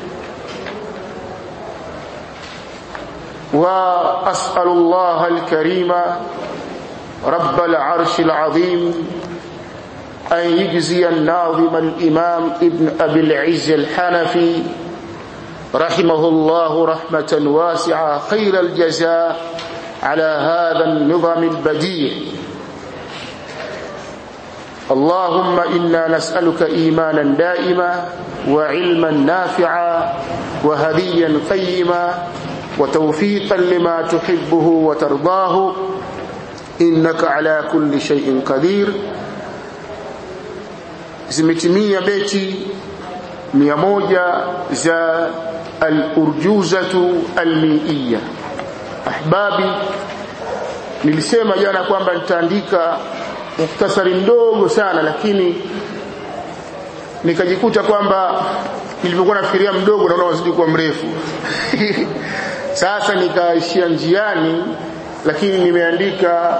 wa as'alullah al-karima رب العرش العظيم أن يجزي الناظم الإمام ابن أبي العز الحنفي رحمه الله رحمة واسعة خير الجزاء على هذا النظام البديع اللهم إنا نسألك إيمانا دائما وعلما نافعا وهديا قيما وتوفيقا لما تحبه وترضاه innaka ala kulli shay'in qadir zimetimia beti mia moja za al-urjuzatu al-mi'iyya ahbabi nilisema jana kwamba nitaandika muhtasari mdogo sana lakini nikajikuta kwamba nilipokuwa nafikiria mdogo naona wazidi kuwa mrefu sasa nikaishia njiani lakini nimeandika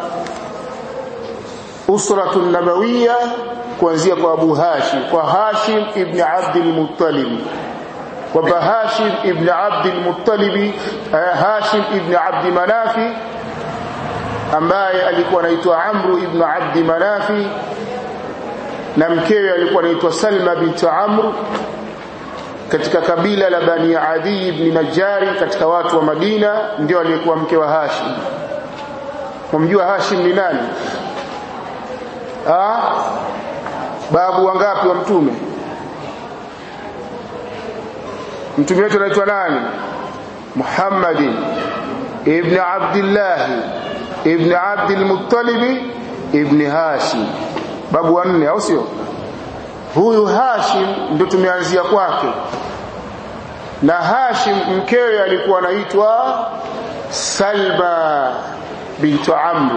usratu nabawiya kuanzia kwa Abu Hashim kwa Hashim ibn Abd al-Muttalib kwamba Hashim ibn Abd al-Muttalib Hashim ibn Abd Manafi ambaye alikuwa anaitwa Amru ibn Abd Manafi na mkewe alikuwa anaitwa Salma bint Amr katika kabila la Bani Adi ibn Najari katika watu wa Madina ndio aliyekuwa mke wa Hashim mumjua Hashim ni nani ah babu wangapi wa mtume mtume wetu anaitwa nani Muhammad ibn Abdullah ibn Abd al-Muttalib ibn Hashim babu wanne au sio huyu Hashim ndio tumeanzia kwake na Hashim mkewe alikuwa anaitwa Salma bintu Amr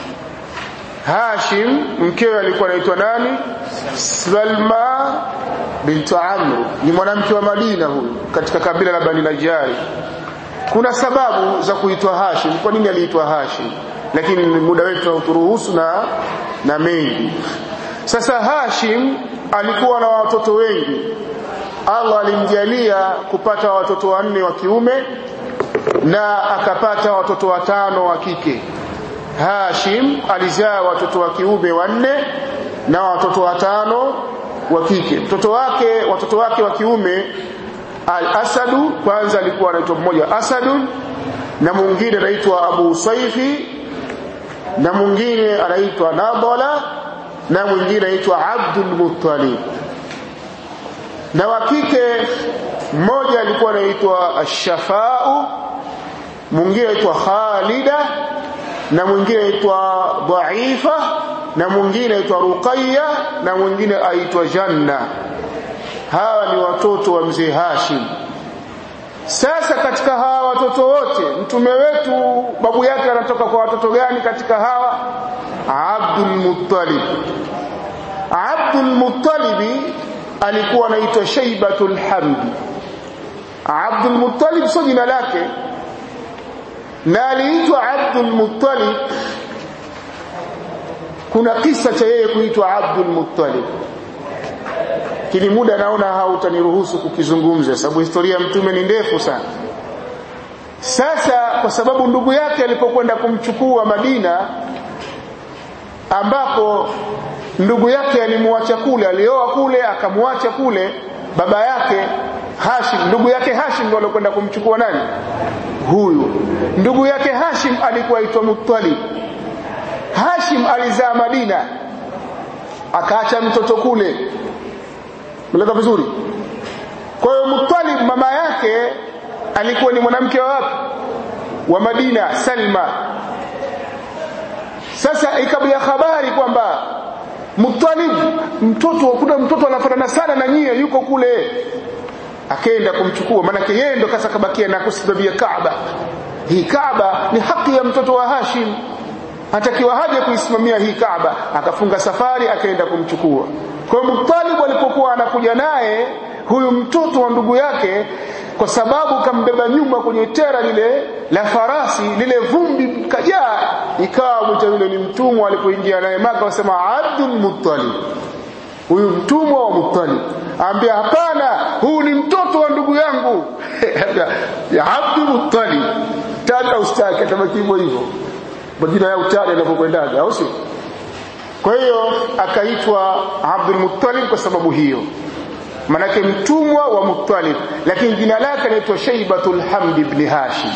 Hashim mkewe alikuwa anaitwa nani Salma bintu Amr ni mwanamke wa Madina huyu katika kabila la Bani Najari kuna sababu za kuitwa Hashim kwa nini aliitwa Hashim lakini muda wetu hauturuhusu na na mengi sasa Hashim alikuwa na watoto wengi Allah alimjalia kupata watoto wanne wa kiume na akapata watoto watano wa kike Hashim alizaa watoto wa kiume wanne na watoto watano wa kike mtoto wake watoto wake wa kiume Al-Asadu kwanza alikuwa anaitwa mmoja Asadun na mwingine anaitwa Abu Saifi na mwingine anaitwa Nadala na mwingine anaitwa Abdul Muttalib na wa kike mmoja alikuwa anaitwa Ash-Shafa'u mwingine anaitwa Khalida na mwingine anaitwa Dhaifa na mwingine anaitwa Ruqayya na mwingine aitwa Janna hawa ni watoto wa mzee Hashim sasa katika hawa watoto wote mtume wetu babu yake anatoka kwa watoto gani katika hawa Abdul Muttalib Abdul Muttalib alikuwa anaitwa Shaybatul Hamd Abdul Muttalib sio jina lake na aliitwa Abdul Muttalib kuna kisa cha yeye kuitwa Abdul Muttalib kini muda naona hautaniruhusu kukizungumza sababu historia ya mtume ni ndefu sana sasa kwa sababu ndugu yake alipokwenda kumchukua Madina ambapo ndugu yake alimwacha kule alioa kule akamwacha kule baba yake Hashim ndugu yake Hashim ndio alikwenda kumchukua nani huyu ndugu yake Hashim alikuwa aitwa Muttalib Hashim alizaa Madina akaacha mtoto kule Mleka vizuri kwa hiyo Muttalib mama yake alikuwa ni mwanamke wa wapi wa Madina Salma sasa ikabia habari kwamba Muttalib mtoto kuna mtoto anafanana sana na nyie yuko kule akaenda kumchukua maana yeye ndo kasa kabakia na kusimamia Kaaba hii Kaaba ni haki ya mtoto wa Hashim atakiwa haja kuisimamia hii Kaaba akafunga safari akaenda kumchukua kwa hiyo Muttalib alipokuwa anakuja naye huyu mtoto wa ndugu yake kwa sababu kambeba nyuma kwenye tera lile la farasi lile vumbi kajaa ikawa mwita yule ni mtumwa alipoingia naye Maka wasema Abdul Muttalib huyu mtumwa wa Muttalib ambia hapana huu ni mtoto wa ndugu yangu ya Abdul Muttalib tata ustake tabaki hivyo hivyo majina ya utani yanapokwendaga au sio kwa hiyo akaitwa Abdul Muttalib kwa sababu hiyo manake mtumwa wa Muttalib lakini jina lake linaitwa Shaybatul Hamd ibn Hashim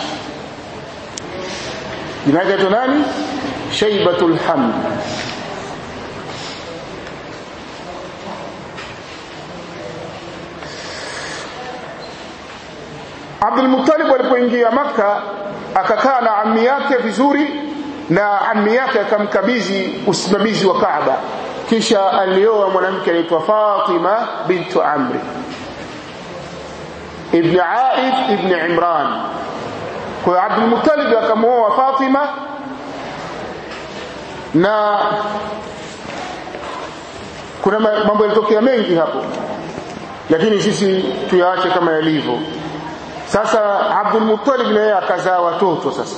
jina lake linaitwa nani Shaybatul Hamd Abdul Muttalib alipoingia Makka akakaa na ammi yake vizuri na ammi yake akamkabidhi usimamizi wa Kaaba kisha alioa mwanamke anaitwa Fatima bintu Amri ibn Aif ibn Imran kwa hiyo Abdul Muttalib akamwoa Fatima na kuna mambo yalitokea mengi hapo lakini sisi tuyaache kama yalivyo sasa Abdul Muttalib na yeye akazaa watoto sasa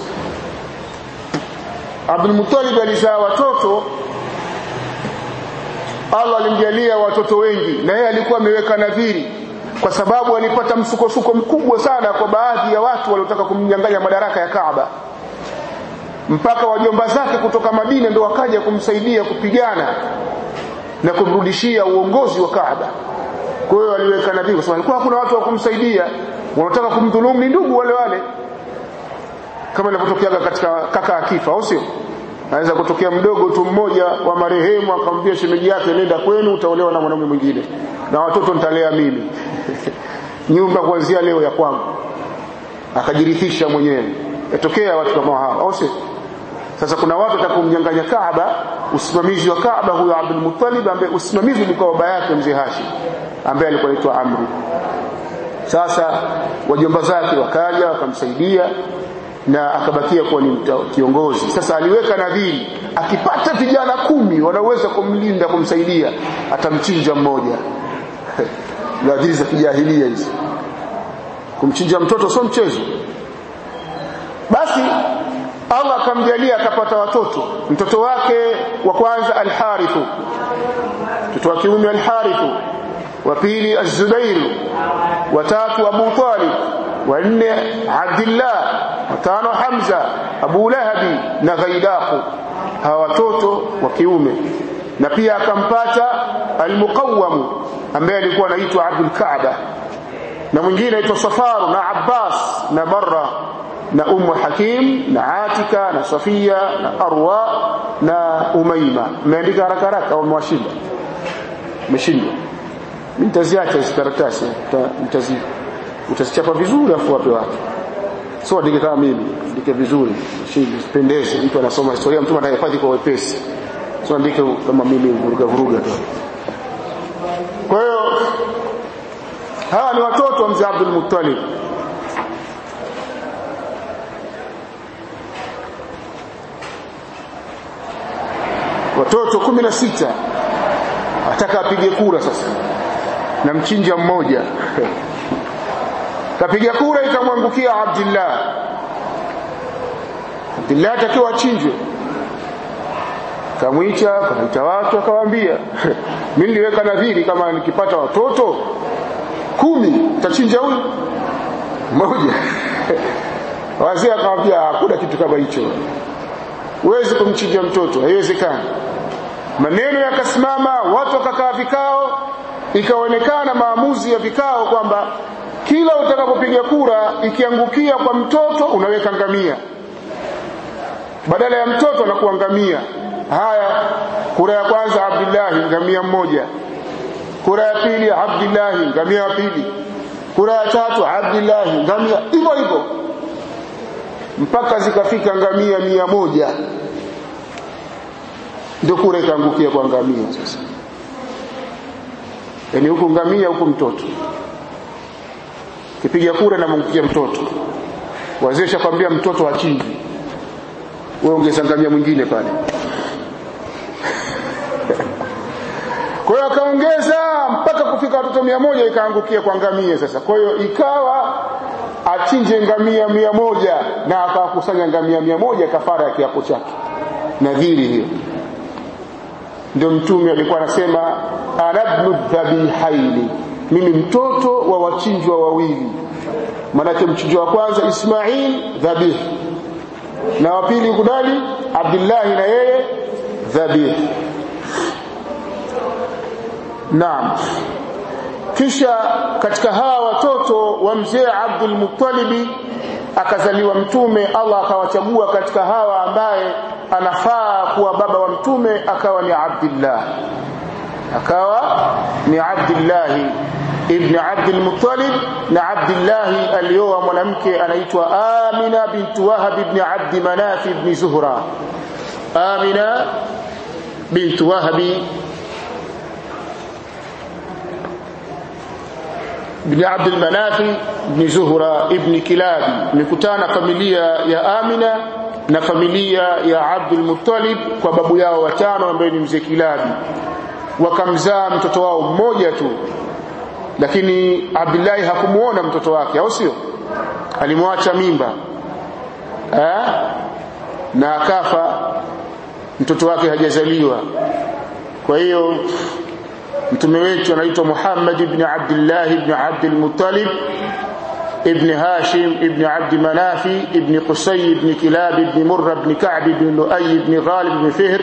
Abdul Muttalib alizaa watoto Allah alimjalia watoto wengi na yeye alikuwa ameweka nadhiri kwa sababu alipata msukosuko mkubwa sana kwa baadhi ya watu waliotaka kumnyang'anya madaraka ya Kaaba mpaka wajomba zake kutoka Madina ndio wakaja kumsaidia kupigana na kumrudishia uongozi wa Kaaba kwa hiyo aliweka nadhiri kwa sababu alikuwa hakuna watu wa kumsaidia wanataka kumdhulumu ni ndugu wale wale kama inavyotokea katika kaka akifa au sio anaweza kutokea mdogo tu mmoja wa marehemu akamwambia shemeji yake nenda kwenu utaolewa na mwanamume mwingine na watoto nitalea mimi nyumba kuanzia leo ya kwangu akajirithisha mwenyewe yatokea watu kama hao au sio sasa kuna watu watakumnyang'anya Kaaba usimamizi wa Kaaba huyo Abdul Muttalib ambaye usimamizi ulikuwa baba yake mzee Hashim ambaye alikuwa anaitwa Amri sasa wajomba zake wakaja wakamsaidia na akabakia kuwa ni kiongozi sasa aliweka nadhiri akipata vijana kumi wanaweza kumlinda kumsaidia atamchinja mmoja nadhiri za kijahilia hizi kumchinja mtoto sio mchezo basi Allah akamjalia akapata watoto mtoto wake wa kwanza al-Harithu mtoto wa kiume al-Harithu wa pili az-Zubair wa tatu Abu Talib wa nne Abdullah wa tano Hamza Abu Lahabi na Ghaidaqu hawa watoto wa kiume na pia akampata al-Muqawwam ambaye alikuwa anaitwa Abdul Kaaba na mwingine anaitwa Safar na Abbas na Barra na Ummu Hakim na Atika na Safia na Arwa na Umaima umeandika haraka haraka au mwashinda umeshindwa mimi nitaziacha hizo karatasi nitazi utazichapa vizuri afu wape watu sio andike kama mimi andike vizuri shindi pendeze mtu anasoma historia mtu anahifadhi kwa wepesi sio andike kama mimi vuruga vuruga tu kwa hiyo hawa ni watoto wa mzee Abdul Muttalib watoto kumi na sita ataka apige kura sasa na mchinja mmoja kapiga kura ikamwangukia Abdullah Abdullah atakiwa achinjwe kamwicha kaita watu akawaambia mimi niliweka nadhiri kama nikipata watoto kumi tachinja huyu mmoja wazee akamwambia hakuna kitu kama hicho huwezi kumchinja mtoto haiwezekani maneno yakasimama watu wakakaa vikao ikaonekana maamuzi ya vikao kwamba kila utakapopiga kura ikiangukia kwa mtoto unaweka ngamia badala ya mtoto anakuwa ngamia haya kura ya kwanza Abdullahi ngamia mmoja kura ya pili Abdullahi ngamia wa pili kura ya tatu Abdullahi ngamia hivyo hivyo mpaka zikafika ngamia mia moja ndio kura ikaangukia kwa ngamia sasa yaani huku ngamia huku mtoto kipiga kura na mwangukia mtoto wazee shakwambia mtoto achinji wewe ongeza ngamia mwingine pale kwa hiyo akaongeza mpaka kufika watoto mia moja ikaangukia kwa ngamia sasa kwa hiyo ikawa achinje ngamia mia moja na akawakusanya ngamia mia moja kafara ya kiapo chake nadhiri hiyo ndio mtume alikuwa anasema anabnu dhabihaini mimi mtoto wa wachinjwa wawili maanake mchinjwa wa kwanza Ismail dhabih na wa pili kudali Abdullahi na yeye dhabih Naam kisha katika hawa watoto wa mzee Abdul Muttalib akazaliwa mtume Allah akawachagua katika hawa ambaye anafaa kuwa baba wa mtume akawa ni Abdullah akawa ni Abdullah ibn Abdul Muttalib na Abdullah alioa mwanamke anaitwa Amina bintu Wahab ibn Abd Manaf ibn Zuhra Amina bint Wahbi ibn Abd al-Manaf ibn Zuhra ibn Kilab mikutana familia ya Amina na familia ya Abdul Muttalib kwa babu yao watano ambaye ni mzee Kilabi wakamzaa mtoto wao mmoja tu lakini Abdullahi hakumuona mtoto wake au sio alimwacha mimba eh? na akafa mtoto wake hajazaliwa kwa hiyo mtume wetu anaitwa Muhammad ibn Abdullah ibn Abdul Muttalib ابن هاشم ابن عبد مناف ابن قصي ابن كلاب ابن مرة ابن كعب ابن لؤي ابن غالب ابن فهر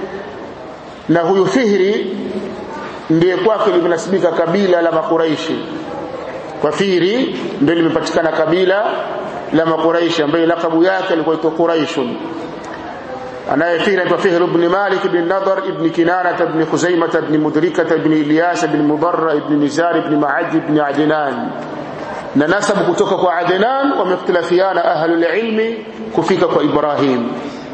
na huyu Fihri ndiye kwake limenasibika kabila la Makuraishi kwa Fihri ndio limepatikana kabila la Makuraishi ambaye lakabu yake ilikuwa itwa Quraishun anaye Fihri anaitwa Fihr ibn Malik ibn Nadar ibn Kinana ibn Khuzaimah ibn Mudrika ibn Ilyas ibn Mudarra ibn Nizar ibn Ma'ad ibn Adnan na nasabu kutoka kwa Adnan wameftilafiana ahlul ilmi kufika kwa Ibrahim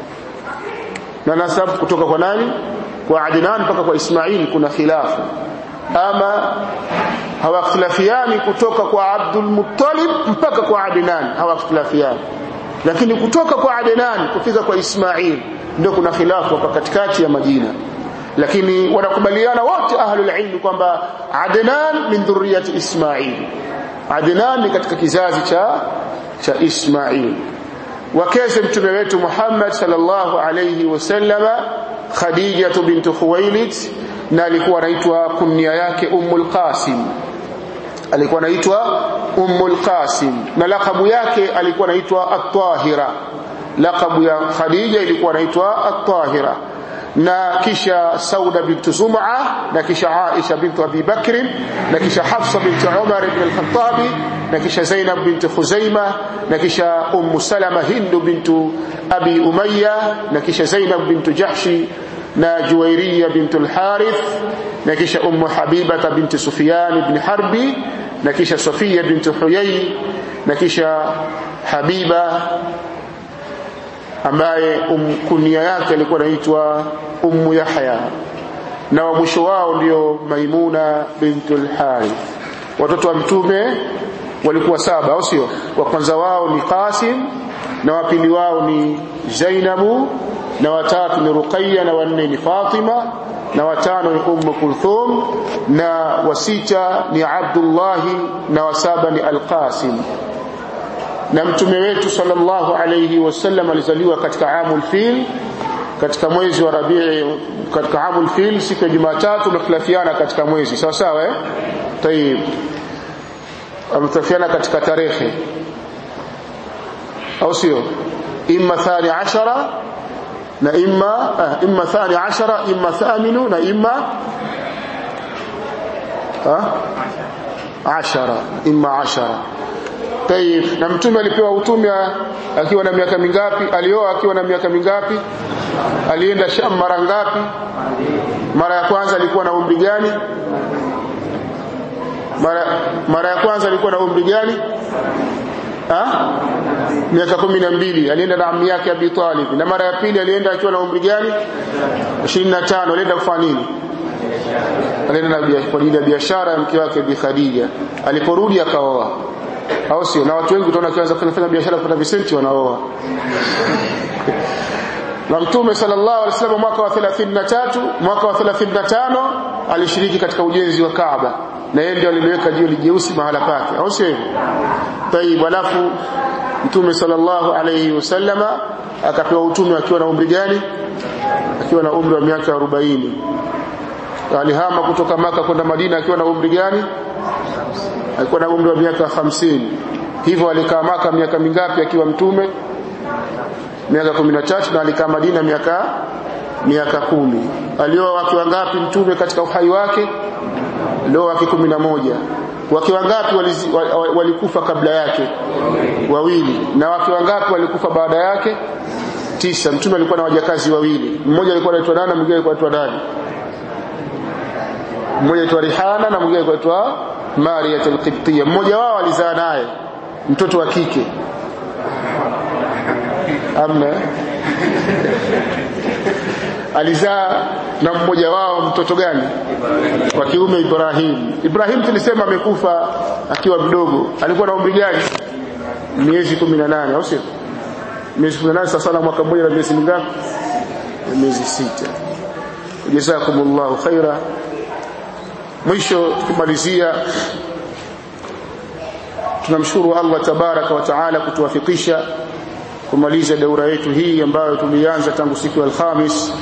na nasabu kutoka kwa nani kwa Adnan mpaka kwa Ismail kuna khilafu ama hawakhtilafiani kutoka kwa Abdul Muttalib mpaka kwa Adnan hawakhtilafiani lakini kutoka kwa Adnan kufika kwa Ismail ndio kuna khilafu hapa katikati ya majina lakini wanakubaliana wote ahlul ilmi kwamba Adnan min dhurriyati Ismail Adnan ni katika kizazi cha cha Ismail wakeze mtume wetu Muhammad sallallahu alayhi wasallama Khadija bint Khuwailid na alikuwa anaitwa kunia yake Ummul Qasim alikuwa anaitwa Ummul Qasim na lakabu yake alikuwa anaitwa At-Tahira lakabu ya Khadija ilikuwa anaitwa At-Tahira na kisha Sauda bint Zum'a na kisha Aisha bint Abi Bakr na kisha Hafsa bint Umar ibn al-Khattab na kisha Zainab bint Khuzaima na kisha Ummu Salama Hind bint Abi Umayya na kisha Zainab bint Jahshi na Juwairiya bint al-Harith na kisha Ummu Habiba bint Sufyan ibn Harbi na kisha Safia bint Huyay na kisha Habiba ambaye um, kunia yake alikuwa anaitwa Ummu Yahya na wa mwisho wao ndio Maimuna bintul Harith watoto wa mtume walikuwa saba au sio wa kwanza wao ni Qasim na wa pili wao ni Zainabu na watatu ni Ruqayya na wanne ni Fatima na watano ni Ummu Kulthum na wasita ni Abdullah na wasaba ni Al-Qasim na mtume wetu sallallahu alayhi wasallam alizaliwa katika amul fil katika mwezi wa Rabii katika amul fil siku ya Jumatatu mkhalafiana katika mwezi sawa sawa eh tayib amtafiana katika tarehe au sio imma thani ashara na imma ah, imma thani ashara imma thaminu na imma ah ashara imma ashara Tayib, na mtume alipewa utume akiwa na miaka mingapi? Alioa akiwa na miaka mingapi? Alienda Sham mara ngapi? Mara ya kwanza alikuwa na umri gani? Mara, mara ya kwanza alikuwa na umri gani? Ha? Miaka kumi na mbili alienda na ammi yake Abi Talib. Na mara ya pili alienda akiwa na umri gani? 25. Alienda kufanya nini? Alienda kwa ajili ya biashara ya mke wake Bi Khadija. Aliporudi akaoa au sio na watu wengi utaona kianza kufanya biashara kupata visenti wanaoa na mtume sallallahu alaihi wasallam mwaka wa 33 mwaka wa 35 alishiriki katika ujenzi wa Kaaba na yeye ndiye aliliweka jiwe jeusi mahala pake au sio hivyo tayib alafu mtume sallallahu alaihi wasallama akapewa utume akiwa na umri gani akiwa na umri wa miaka 40 alihama kutoka maka kwenda Madina akiwa na umri gani alikuwa na umri wa miaka hamsini hivyo alikaa maka miaka mingapi akiwa mtume miaka kumi na tatu na alikaa Madina miaka miaka kumi alioa wake wangapi mtume katika uhai wake alioa wake kumi na moja wake wangapi walikufa kabla yake wawili na wake wangapi walikufa baada yake tisa mtume alikuwa na wajakazi wawili mmoja alikuwa anaitwa nani mwingine alikuwa anaitwa nani mmoja anaitwa Rihana na mwingine alikuwa anaitwa Maria al-Qibtiyya mmoja wao alizaa naye mtoto wa kike amna alizaa na mmoja wao mtoto gani wa kiume Ibrahim Ibrahim tulisema amekufa akiwa mdogo alikuwa na umri gani miezi 18 au sio miezi 18 sasa na mwaka mmoja na miezi mingapi miezi sita jazakumullahu khaira mwisho tukimalizia tunamshukuru Allah tabaraka wa taala kutuwafikisha kumaliza daura yetu hii ambayo tulianza tangu siku ya Alhamis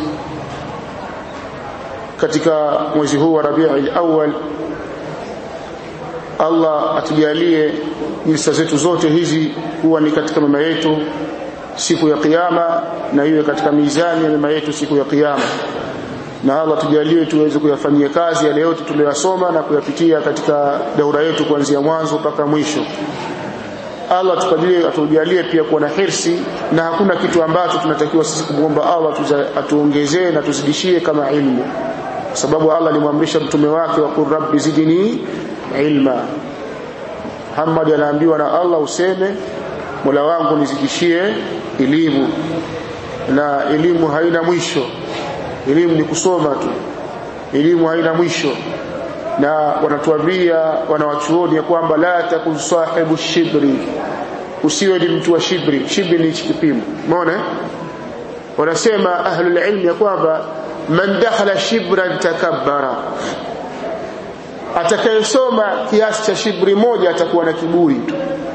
katika mwezi huu wa Rabiul Awwal Allah atujalie jilsa zetu zote hizi kuwa ni katika mema yetu siku ya kiyama na iwe katika mizani ya mema yetu siku ya kiyama na Allah tujalie tuweze kuyafanyia kazi yale yote tuliyosoma na kuyapitia katika daura yetu kuanzia mwanzo mpaka mwisho Allah tupajalie atujalie pia kuwa na hirsi na hakuna kitu ambacho tunatakiwa sisi kumwomba Allah atuongezee na tuzidishie kama ilmu kwa sababu Allah alimwamrisha mtume wake wa qur rabbi zidni ilma Muhammad anaambiwa na Allah useme Mola wangu nizidishie elimu na elimu haina mwisho elimu ni kusoma tu elimu haina mwisho na wanatuambia wanawachuoni ya kwamba la takun sahibu shibri usiwe ni mtu wa shibri shibri ni kipimo umeona wanasema ahlul ilm ya kwamba man dakhala shibran takabbara atakayesoma kiasi cha shibri moja atakuwa na kiburi tu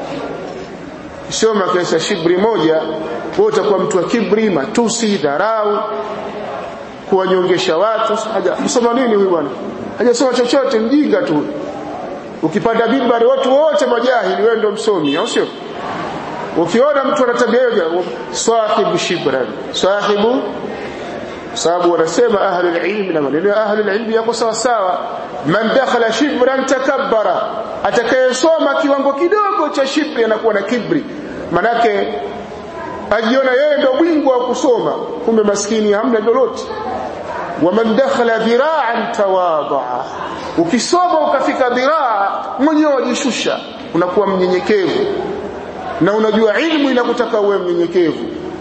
soma kiasi cha shibri moja wewe utakuwa mtu wa kibri matusi dharau kuwanyongesha watu hajasoma nini huyu bwana hajasoma chochote mjinga tu ukipanda bimbari watu wote majahili wewe ndio msomi au sio ukiona mtu ana tabia hiyo sahibu shibran sahibu sababu wanasema ahlul ilmi na maneno ya ahlul ilmi yako sawa sawa man dakhala shibran takabbara atakayesoma kiwango kidogo cha shibri anakuwa na kibri manake ajiona yeye ndio bingwa wa kusoma kumbe maskini hamna lolote waman dakhala dhira'an tawadaa ukisoma ukafika dhiraa mwenyewe wajishusha unakuwa mnyenyekevu na unajua ilmu inakutaka uwe mnyenyekevu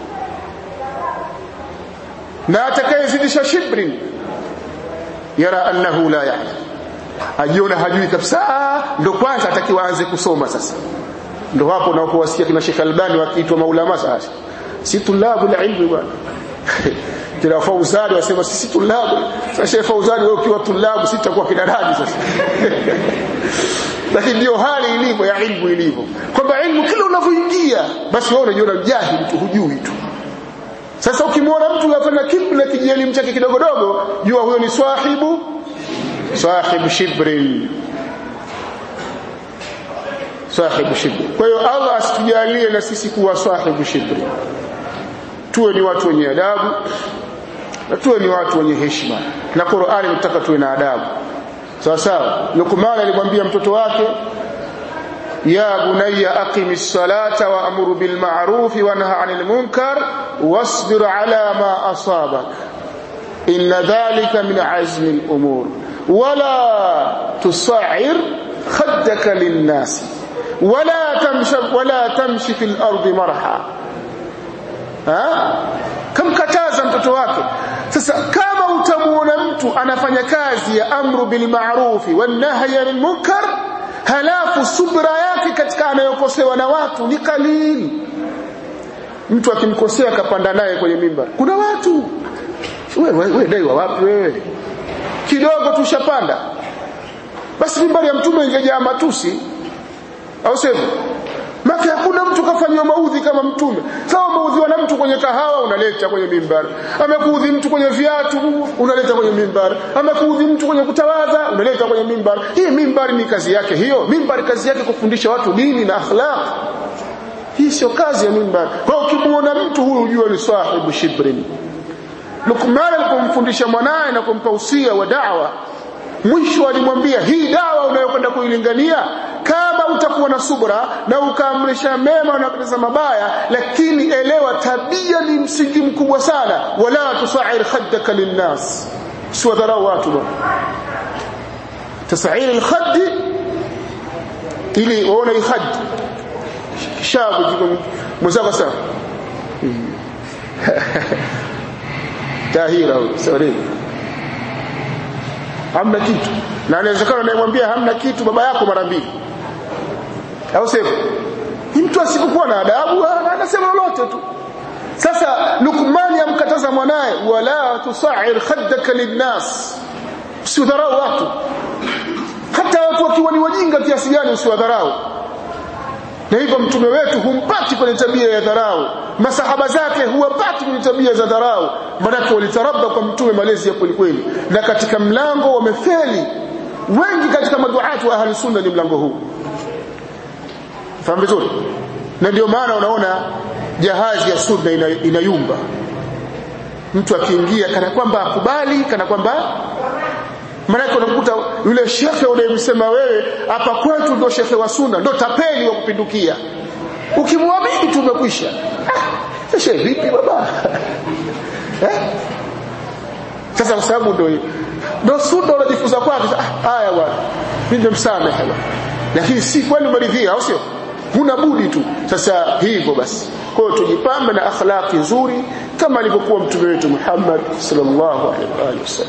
na atakayezidisha shibri yara annahu la ya'lam ajiona hajui kabisa ndo kwanza atakiwa aanze kusoma sasa ndo hapo unapowasikia kina Sheikh Albani wakiitwa maulama sasa si tulabu la ilmu bwana kina Fauzani wasema sisi tulabu sasa Sheikh Fauzani wewe ukiwa tulabu sisi tutakuwa kina nani sasa lakini ndio hali ilivyo ya ilmu ilivyo kwamba ilmu kila unavyoingia basi wewe unajiona mjahili tu hujui tu sasa ukimwona mtu anafanya kibla kijielimu chake kidogo dogo jua huyo ni swahibu sahibu shibrin sahibu shibri kwa hiyo Allah asitujalie na sisi kuwa sahibu shibri tuwe ni watu wenye adabu na tuwe ni watu wenye heshima na Qur'ani inataka tuwe na adabu sawa sawa Luqman alimwambia mtoto wake ya bunayya aqimis salata wa amuru bil ma'ruf wa nahy 'anil munkar wasbir 'ala ma asabak inna dhalika min 'azmi al umur wala tusa'ir khaddaka lin nas ولا تمشي ولا تمشي في الارض مرحا ha kamkataza mtoto wake sasa kama utamuona mtu anafanya kazi ya amru bil ma'rufi wan nahyi anil munkar halafu subra yake katika anayokosewa na watu ni kalili mtu akimkosea kapanda naye kwenye mimba kuna watu wewe wewe dai wa wapi wewe kidogo tushapanda basi mimbari ya mtume ingejaa matusi au sivyo maka hakuna mtu kafanywa maudhi kama mtume sawa maudhiwa na mtu kwenye kahawa unaleta kwenye mimbari amekuudhi mtu kwenye viatu unaleta kwenye mimbari amekuudhi mtu kwenye kutawadha unaleta kwenye mimbari hii mimbari ni kazi yake hiyo mimbari kazi yake kufundisha watu dini na akhlaq hii sio kazi ya mimbari kwa ukimuona mtu huyu ujue ni sahibu shibrin Luqman alipomfundisha mwanaye na kumpa usia wa da'wa mwisho alimwambia hii dawa unayokwenda kuilingania kama utakuwa na subra na ukaamrisha mema na kukataza mabaya lakini elewa tabia ni msingi mkubwa sana wala tusair khaddaka linnas siwadharau watu bwana tasair alkhadd ili uone khad shabu mwenzako sana tahira huyo sorry hamna kitu na inawezekana unayemwambia hamna kitu baba yako mara mbili au sivyo ni mtu asipokuwa na adabu anasema lolote tu sasa Lukmani amkataza mwanaye wala tusair khaddaka linnas usiwadharau watu hata watu wakiwa ni wajinga kiasi gani usiwadharau na hivyo mtume wetu humpati kwenye tabia ya dharau masahaba zake huwapati kwenye tabia za dharau maanake walitarabba kwa mtume malezi ya kweli kweli na katika mlango wamefeli wengi katika maduatu wa ahli sunna ni mlango huu fahamu vizuri na ndio maana unaona jahazi ya sunna ina, inayumba mtu akiingia kana kwamba akubali kana kwamba maanake unakuta yule shekhe unayemsema wewe hapa kwetu ndo shekhe wa sunna ndo tapeli wa kupindukia ukimwamini tu umekwisha ah, shehe vipi baba eh? sasa kwa sababu ndo ndo sunna unajifunza kwake ah, haya bwana mimi nimemsamehe bwana lakini si kweli umeridhia au sio huna budi tu sasa hivyo basi kwa hiyo tujipambe na akhlaqi nzuri kama alivyokuwa mtume wetu Muhammad sallallahu alaihi wasallam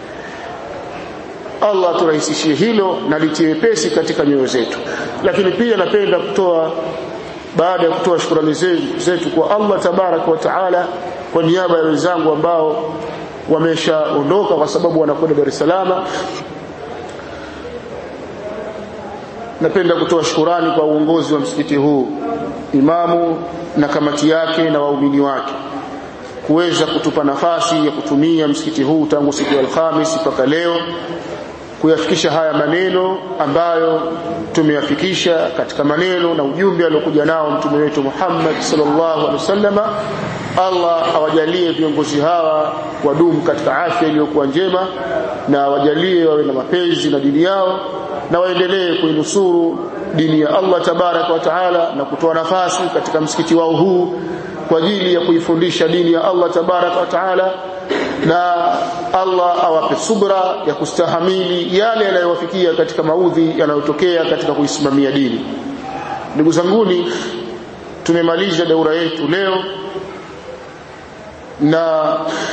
Allah turahisishie hilo na litie pesi katika nyoyo zetu lakini pia napenda kutoa baada ya kutoa shukrani zetu kwa Allah tabarak wa taala kwa niaba ya wenzangu ambao wameshaondoka kwa sababu wanakwenda Dar es Salaam napenda kutoa shukurani kwa uongozi wa msikiti huu imamu na kamati yake na waumini wake kuweza kutupa nafasi ya kutumia msikiti huu tangu siku ya Alhamis mpaka leo kuyafikisha haya maneno ambayo tumeyafikisha katika maneno na ujumbe aliokuja nao mtume wetu Muhammad sallallahu alaihi wasallama Allah awajalie viongozi hawa wadumu katika afya iliyokuwa njema na awajalie wawe na mapenzi na dini yao na waendelee kuinusuru dini ya Allah tabaraka wa taala na kutoa nafasi katika msikiti wao huu kwa ajili ya kuifundisha dini ya Allah tabaraka wa taala na Allah awape subra ya kustahamili yale yanayowafikia katika maudhi yanayotokea katika kuisimamia dini ndugu zanguni tumemaliza daura yetu leo na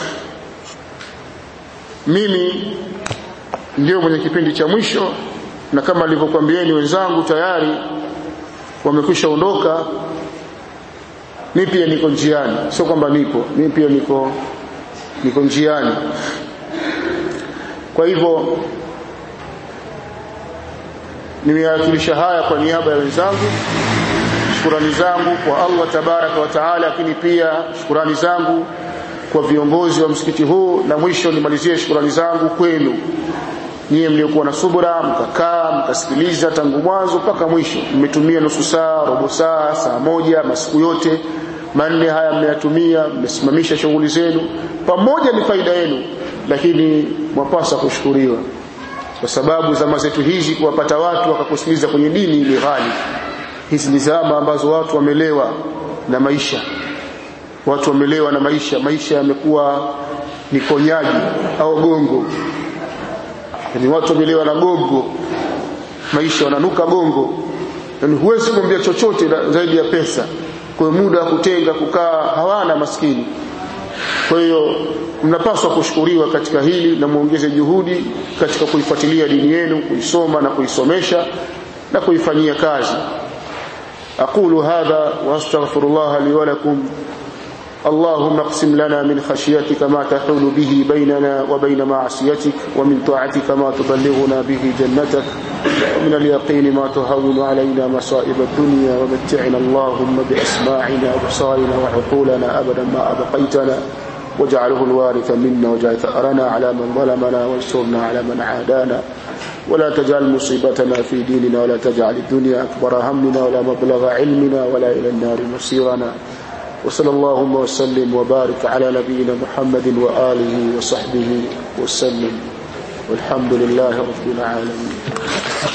mimi ndio mwenye kipindi cha mwisho na kama nilivyokuambieni wenzangu tayari wamekwisha ondoka mimi pia niko njiani sio kwamba nipo mimi pia niko niko njiani kwa hivyo nimewakilisha haya kwa niaba ya wenzangu shukurani zangu kwa Allah tabaraka wa taala lakini pia shukurani zangu kwa viongozi wa msikiti huu na mwisho nimalizie shukurani zangu kwenu nyie mliokuwa na subra mkakaa mkasikiliza tangu mwanzo mpaka mwisho mmetumia nusu saa robo saa saa moja masiku yote manne haya mmeyatumia mmesimamisha shughuli zenu pamoja ni faida yenu lakini mwapasa kushukuriwa kwa sababu zama zetu hizi kuwapata watu wakakusikiliza kwenye dini ili ghali hizi ni zama ambazo watu wamelewa na maisha watu wamelewa na maisha maisha yamekuwa ni konyaji au gongo yani watu wamelewa na gongo maisha wananuka gongo yani huwezi kumwambia chochote zaidi ya pesa kwa muda wa kutenga kukaa hawana maskini kwa hiyo mnapaswa kushukuriwa katika hili na muongeze juhudi katika kuifuatilia dini yenu kuisoma na kuisomesha na kuifanyia kazi aqulu hadha wastaghfirullah li wa lakum اللهم اقسم لنا من خشيتك ما تحول به بيننا وبين معصيتك ومن طاعتك ما تبلغنا به جنتك ومن اليقين ما تهون علينا مصائب الدنيا ومتعنا اللهم بأسماعنا وبصارنا وعقولنا أبدا ما أبقيتنا واجعله الوارث منا واجعل ثأرنا على من ظلمنا وانصرنا على من عادانا ولا تجعل مصيبتنا في ديننا ولا تجعل الدنيا أكبر همنا ولا مبلغ علمنا ولا إلى النار مصيرنا وصلى اللهم وسلم وبارك على نبينا محمد وآله وصحبه وسلم والحمد لله رب العالمين